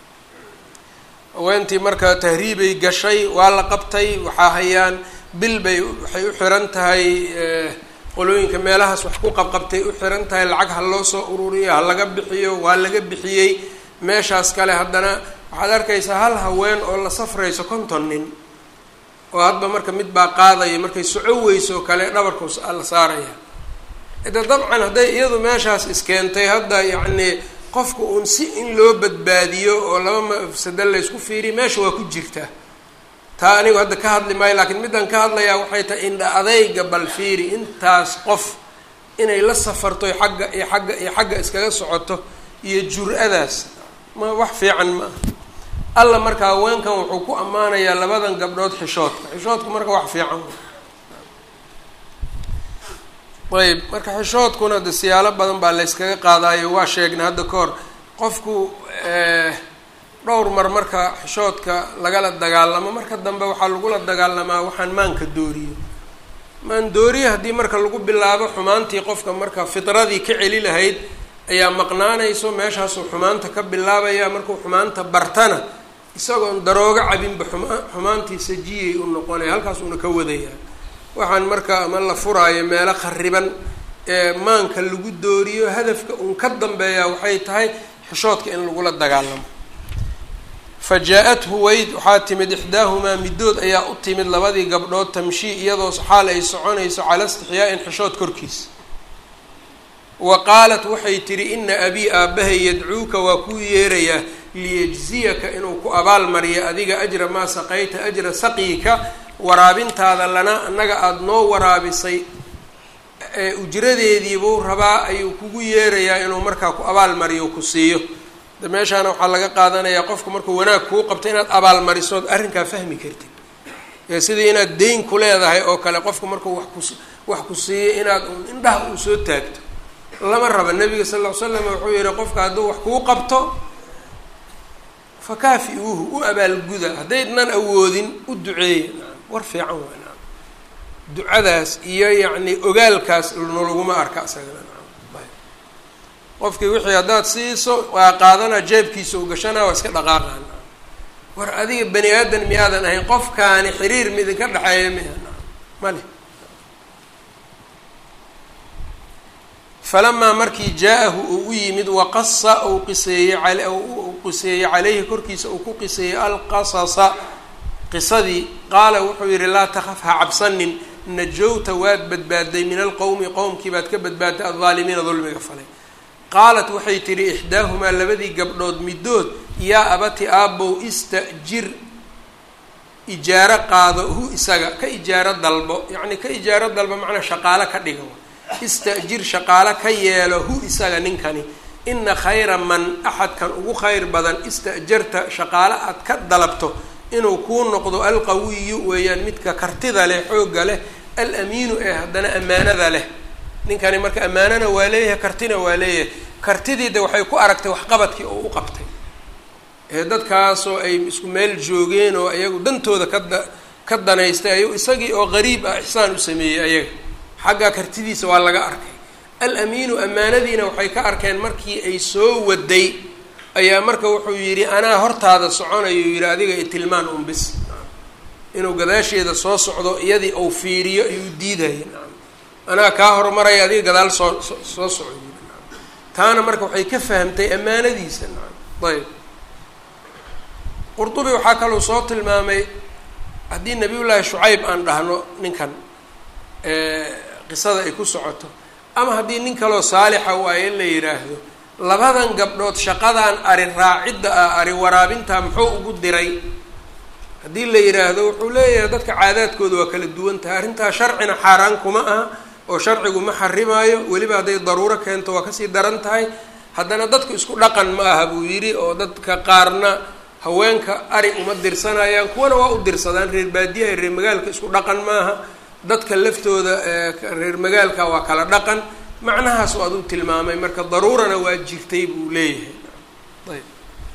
haweentii marka tahriibay gashay waa la qabtay waxaa hayaan bil bay waxay u xiran tahay qolooyinka meelahaas wax ku qabqabtay u xiran tahay lacag ha loo soo ururiyo ha laga bixiyo waa laga bixiyey meeshaas kale haddana waxaad arkaysaa hal haween oo la safrayso konton nin oo hadba marka mid baa qaadaya markay soco weyso kale dhabarku la saaraya ida dabcan hadday iyadu meeshaas iskeentay hadda yacni qofka uun si in loo badbaadiyo oo laba mafsado laysku fiiriyo meesha waa ku jirtaa taa anigu hadda ka hadli maayo laakiin middan ka hadlayaa waxay tahay indha adayga bal fiiri intaas qof inay la safarto xagga iyo xagga iyo xagga iskaga socoto iyo jur-adaas ma wax fiican ma aha alla marka haweenkan wuxuu ku ammaanayaa labadan gabdhood xishoodka xishoodku marka wax fiican ayb marka xishoodkuna de siyaalo badan baa la yskaga qaadaayo waa sheegnay hadda ka hor qofku dhowr mar marka xishoodka lagala dagaalamo marka dambe waxaa lagula dagaalamaa waxaan maanka dooriyo maan dooriye haddii marka lagu bilaabo xumaantii qofka marka fitradii ka celi lahayd ayaa maqnaanayso meeshaasuu xumaanta ka bilaabaya markuu xumaanta bartana isagoon daroogo cabinba xuma xumaantii sajiyay u noqonaya halkaas uuna ka wadayaa waxaan marka ama la furaayo meelo khariban ee maanka lagu dooriyo hadafka uun ka dambeeya waxay tahay xishoodka in lagula dagaalamo fa jaa-athu weyd waxaa timid ixdaahumaa middood ayaa u timid labadii gabdhood tamshii iyadoo xaal ay soconayso cala istixyaa-in xishood korkiisa wa qaalat waxay tidhi ina abii aabbahay yadcuuka waa kuu yeerayaa liyajziyaka inuu ku abaalmariyo adiga ajra maa saqayta ajra saqiika waraabintaada lana annaga aada noo waraabisay ee ujradeediibuu rabaa ayuu kugu yeerayaa inuu markaa ku abaalmariyo ku siiyo de meeshaana waxaa laga qaadanayaa qofku markuu wanaag kuu qabto inaad abaalmarisood arrinkaa fahmi kartid ee sidii inaad deyn ku leedahay oo kale qofku markuu wax kus wax ku siiyo inaad indhaha uu soo taagto lama raba nabiga sal ll ly slam wuxuu yihi qofka hadduu wax kuu qabto fakaafi-uuhu u abaalguda haddaydnan awoodin u duceeya war fiican waa naam ducadaas iyo yacni ogaalkaas nalaguma arka isagana naam qofkii wixii haddaad siiso waa qaadana jeebkiisa u gashana waa iska dhaqaaqaa naam war adiga bani aadan miyaadan ahayn qofkaani xiriir midinka dhexeeya miya naam male falamaa markii jaa-ahu uu u yimid waqasa uu qiseeyey uu qiseeyey caleyhi korkiisa uu ku qiseeyey alqasasa qisadii qaala wuxuu yihi laa takaf ha cabsanin najowta waad badbaaday min alqowmi qowmkii baad ka badbaadday aldaalimiina dulmiga falay qaalat waxay tidhi ixdaahumaa labadii gabdhood middood yaa abati aabow istajir ijaaro qaado hu isaga ka ijaaro dalbo yacni ka ijaaro dalbo macnaa shaqaalo ka dhiga istajir shaqaalo ka yeelo hu isaga ninkani ina khayra man axadkan ugu khayr badan istajarta shaqaalo aad ka dalabto inuu kuu noqdo alqawiyu weeyaan midka kartida leh xoogga leh alamiinu ee haddana ammaanada leh ninkani marka ammaanana waa leeyahay kartina waa leeyahay kartidiida waxay ku aragtay waxqabadkii oo u qabtay ee dadkaasoo ay isku meel joogeen oo iyagu dantooda kada ka danaystay ayuu isagii oo qariib ah ixsaan u sameeyey ayaga xagga kartidiisa waa laga arkay alamiinu ammaanadiina waxay ka arkeen markii ay soo waday ayaa marka wuxuu yidhi anaa hortaada soconayo yidhi adiga i tilmaan un bis inuu gadaasheeda soo socdo iyadii uu fiiriyo ayuu diidaya anaa kaa horumaraya adiga gadaal soo soo soco taana marka waxay ka fahamtay ammaanadiisa ayb qurdubi waxaa kaloo soo tilmaamay haddii nabiyullaahi shucayb aan dhahno ninkan qisada ay ku socoto ama haddii nin kaloo saalixa waayo in la yidhaahdo labadan gabdhood shaqadan ari raacidda ah ari waraabinta muxuu ugu diray haddii la yidhaahdo wuxuu leeyahay dadka caadaadkooda waa kala duwan tahay arrintaa sharcina xaaraan kuma aha oo sharcigu ma xarimaayo weliba hadday daruuro keento waa kasii daran tahay haddana dadku isku dhaqan ma aha buu yidhi oo dadka qaarna haweenka ari uma dirsanayaan kuwana waa u dirsadaan reer baadiyaha reer magaalka isku dhaqan maaha dadka laftooda reer magaalka waa kala dhaqan macnahaas oo aduu tilmaamay marka daruurana waa jirtay buu leeyahay ayb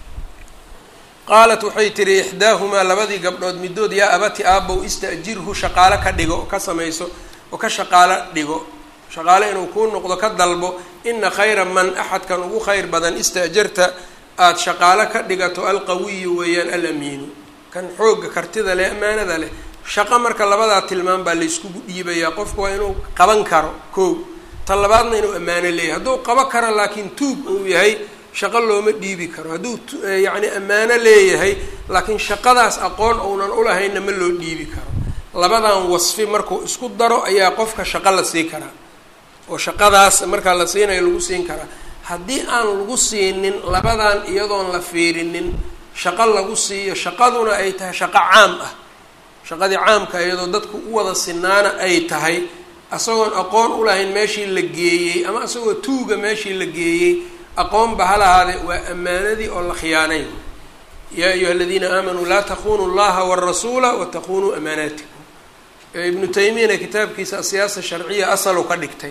qaalat waxay tihi ixdaahumaa labadii gabdhood middood yaa abati aabow istajirhu shaqaalo ka dhigo oo ka samayso oo ka shaqaalo dhigo shaqaalo inuu kuu noqdo ka dalbo ina khayra man axadkan ugu khayr badan istaajarta aada shaqaalo ka dhigato alqawiyu weeyaan alamiinu kan xoogga kartida leh ammaanada leh shaqo marka labadaa tilmaam baa layskugu dhiibayaa qofku waa inuu qaban karo koo ta labaadna inuu ammaano leeyahay hadduu qabo karo laakiin tuug uu yahay shaqo looma dhiibi karo hadduu yacni ammaano leeyahay laakiin shaqadaas aqoon uunan ulahaynna ma loo dhiibi karo labadan wasfi markuu isku daro ayaa qofka shaqo la sii karaa oo shaqadaas markaa la siinayo lagu siin karaa haddii aan lagu siinin labadan iyadoon la fiirinin shaqo lagu siiyo shaqaduna ay tahay shaqo caam ah shaqadii caamka iyadoo dadku u wada sinaana ay tahay isagoon aqoon u lahayn meeshii la geeyey ama isagoo tuuga meeshii la geeyey aqoonba ha lahaade waa ammaanadii oo la khiyaanay yaa ayuha aladiina aamanuu laa takunuu llaha warasuula watakunuu amaanaatikum ibnu taymiyana kitaabkiisa asiyaasa sharciya asalu ka dhigtay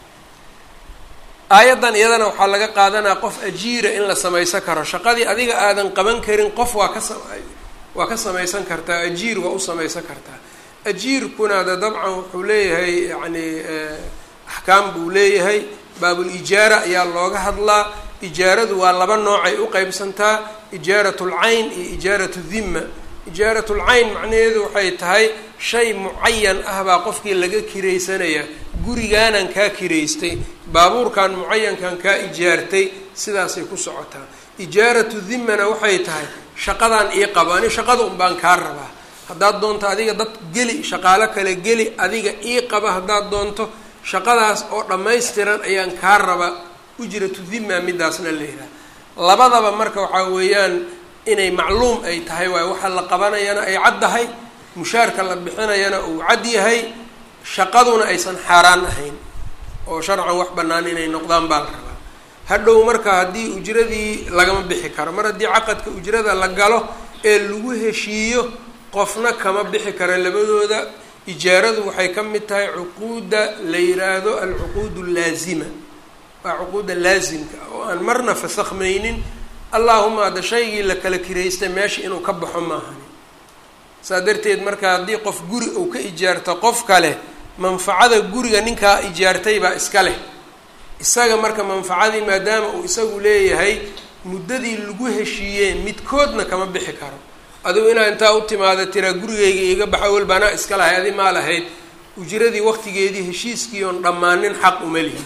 aayaddan iyadana waxaa laga qaadanaa qof ajiira in la samaysan karo shaqadii adiga aadan qaban karin qof waa ka sa waa ka samaysan kartaa ajiir waa u samaysan kartaa ajiirkuna de dabcan wuxuu leeyahay yacni axkaam buu leeyahay baabul-ijaara ayaa looga hadlaa ijaaradu waa laba noocay u qeybsantaa ijaaratul cayn iyo ijaaratu dhimma ijaaratul cayn macnaheedu waxay tahay shay mucayan ah baa qofkii laga kiraysanaya gurigaanan kaa kiraystay baabuurkan mucayankan kaa ijaartay sidaasay ku socotaa ijaaratu dhimmana waxay tahay shaqadan ii qabo ani shaqada un baan kaa rabaa haddaad doonto adiga dad geli shaqaalo kale geli adiga ii qaba haddaad doonto shaqadaas oo dhammaystiran ayaan kaa raba ujratu dhimma midaasna la yidhaha labadaba marka waxaa weeyaan inay macluum ay tahay waayo waxa la qabanayana ay caddahay mushaarka la bixinayana uu cad yahay shaqaduna aysan xaaraan ahayn oo sharcan wax bannaan inay noqdaan baa la rabaa hadhow marka haddii ujradii lagama bixi karo mar haddii caqadka ujrada la galo ee lagu heshiiyo qofna kama bixi karo labadooda ijaaradu waxay ka mid tahay cuquudda la yiraahdo alcuquud allaazima waa cuquudda laasimka oo aan marna fasakhmaynin allahuma hadda shaygii la kala kiraystay meesha inuu ka baxo maahani saa darteed marka haddii qof guri uu ka ijaarto qof kale manfacada guriga ninkaa ijaartay baa iska leh isaga marka manfacadii maadaama uu isagu leeyahay muddadii lagu heshiiyee midkoodna kama bixi karo adigu inaa intaa u timaada tiraa gurigayga iiga baxa walba anaa iska lahay adi maa lahayd ujradii waqtigeedii heshiiskii oon dhammaanin xaq uma lihi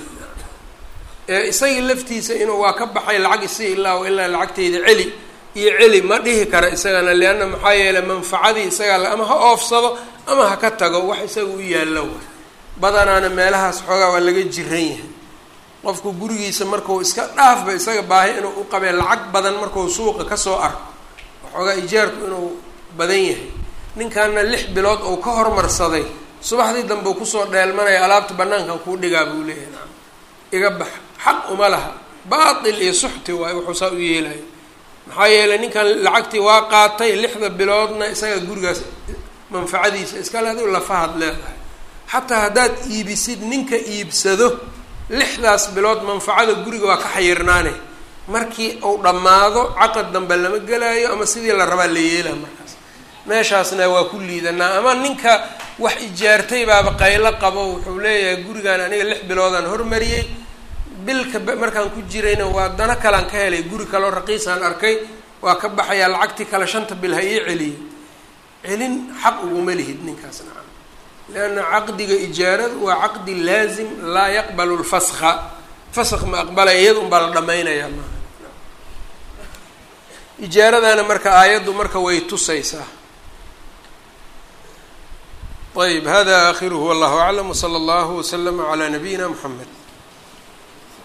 isagii laftiisa inuu waa ka baxay lacag isi ilaa ilaa lacagteyda celi iyo celi ma dhihi kara isagana leanna maxaa yeeley manfacadii isagaa ama ha oofsado ama ha ka tago wax isaga u yaallo wa badanaana meelahaas xoogaa waa laga jiran yahay qofku gurigiisa markuu iska dhaafba isaga baahi inuu u qabee lacag badan markuu suuqa kasoo arko waxoogaa ijaarku inuu badan yahay ninkaana lix bilood uu ka hormarsaday subaxdii dambe uu kusoo dheelmanaya alaabta banaankan kuu dhigaa buu leeyahay naam iga bax xaq uma laha baatil iyo suxti waayo wuxuu saa u yeelaya maxaa yeelay ninkan lacagtii waa qaatay lixda biloodna isaga gurigaas manfacadiisa iskale adigu lafahaad leedahay xataa haddaad iibisid ninka iibsado lixdaas bilood manfacada guriga waa ka xayirnaane markii uu dhammaado caqad dambe lama gelaayo ama sidii la rabaa la yeelaa markaas meeshaasna waa ku liidanaa ama ninka wax ijaartay baaba qaylo qabo wuxuu leeyahay gurigaan aniga lix biloodaan hormariyey bilka markaan ku jirayna waa dana kalaan ka helay guri kaleo raqiisaan arkay waa ka baxayaa lacagtii kale shanta bil ha ii celiyo celin xaq uguma lihid ninkaas nacam leanna caqdiga ijaaradu waa caqdi laazim laa yaqbalu lfaska fask ma aqbalaya iyada un baa la dhamaynayaa maaha ijaaradana marka aayaddu marka way tusaysaa ayb hada akhiruhu wallahu aclam wsala allahu waslama calaa nabiyina mxamed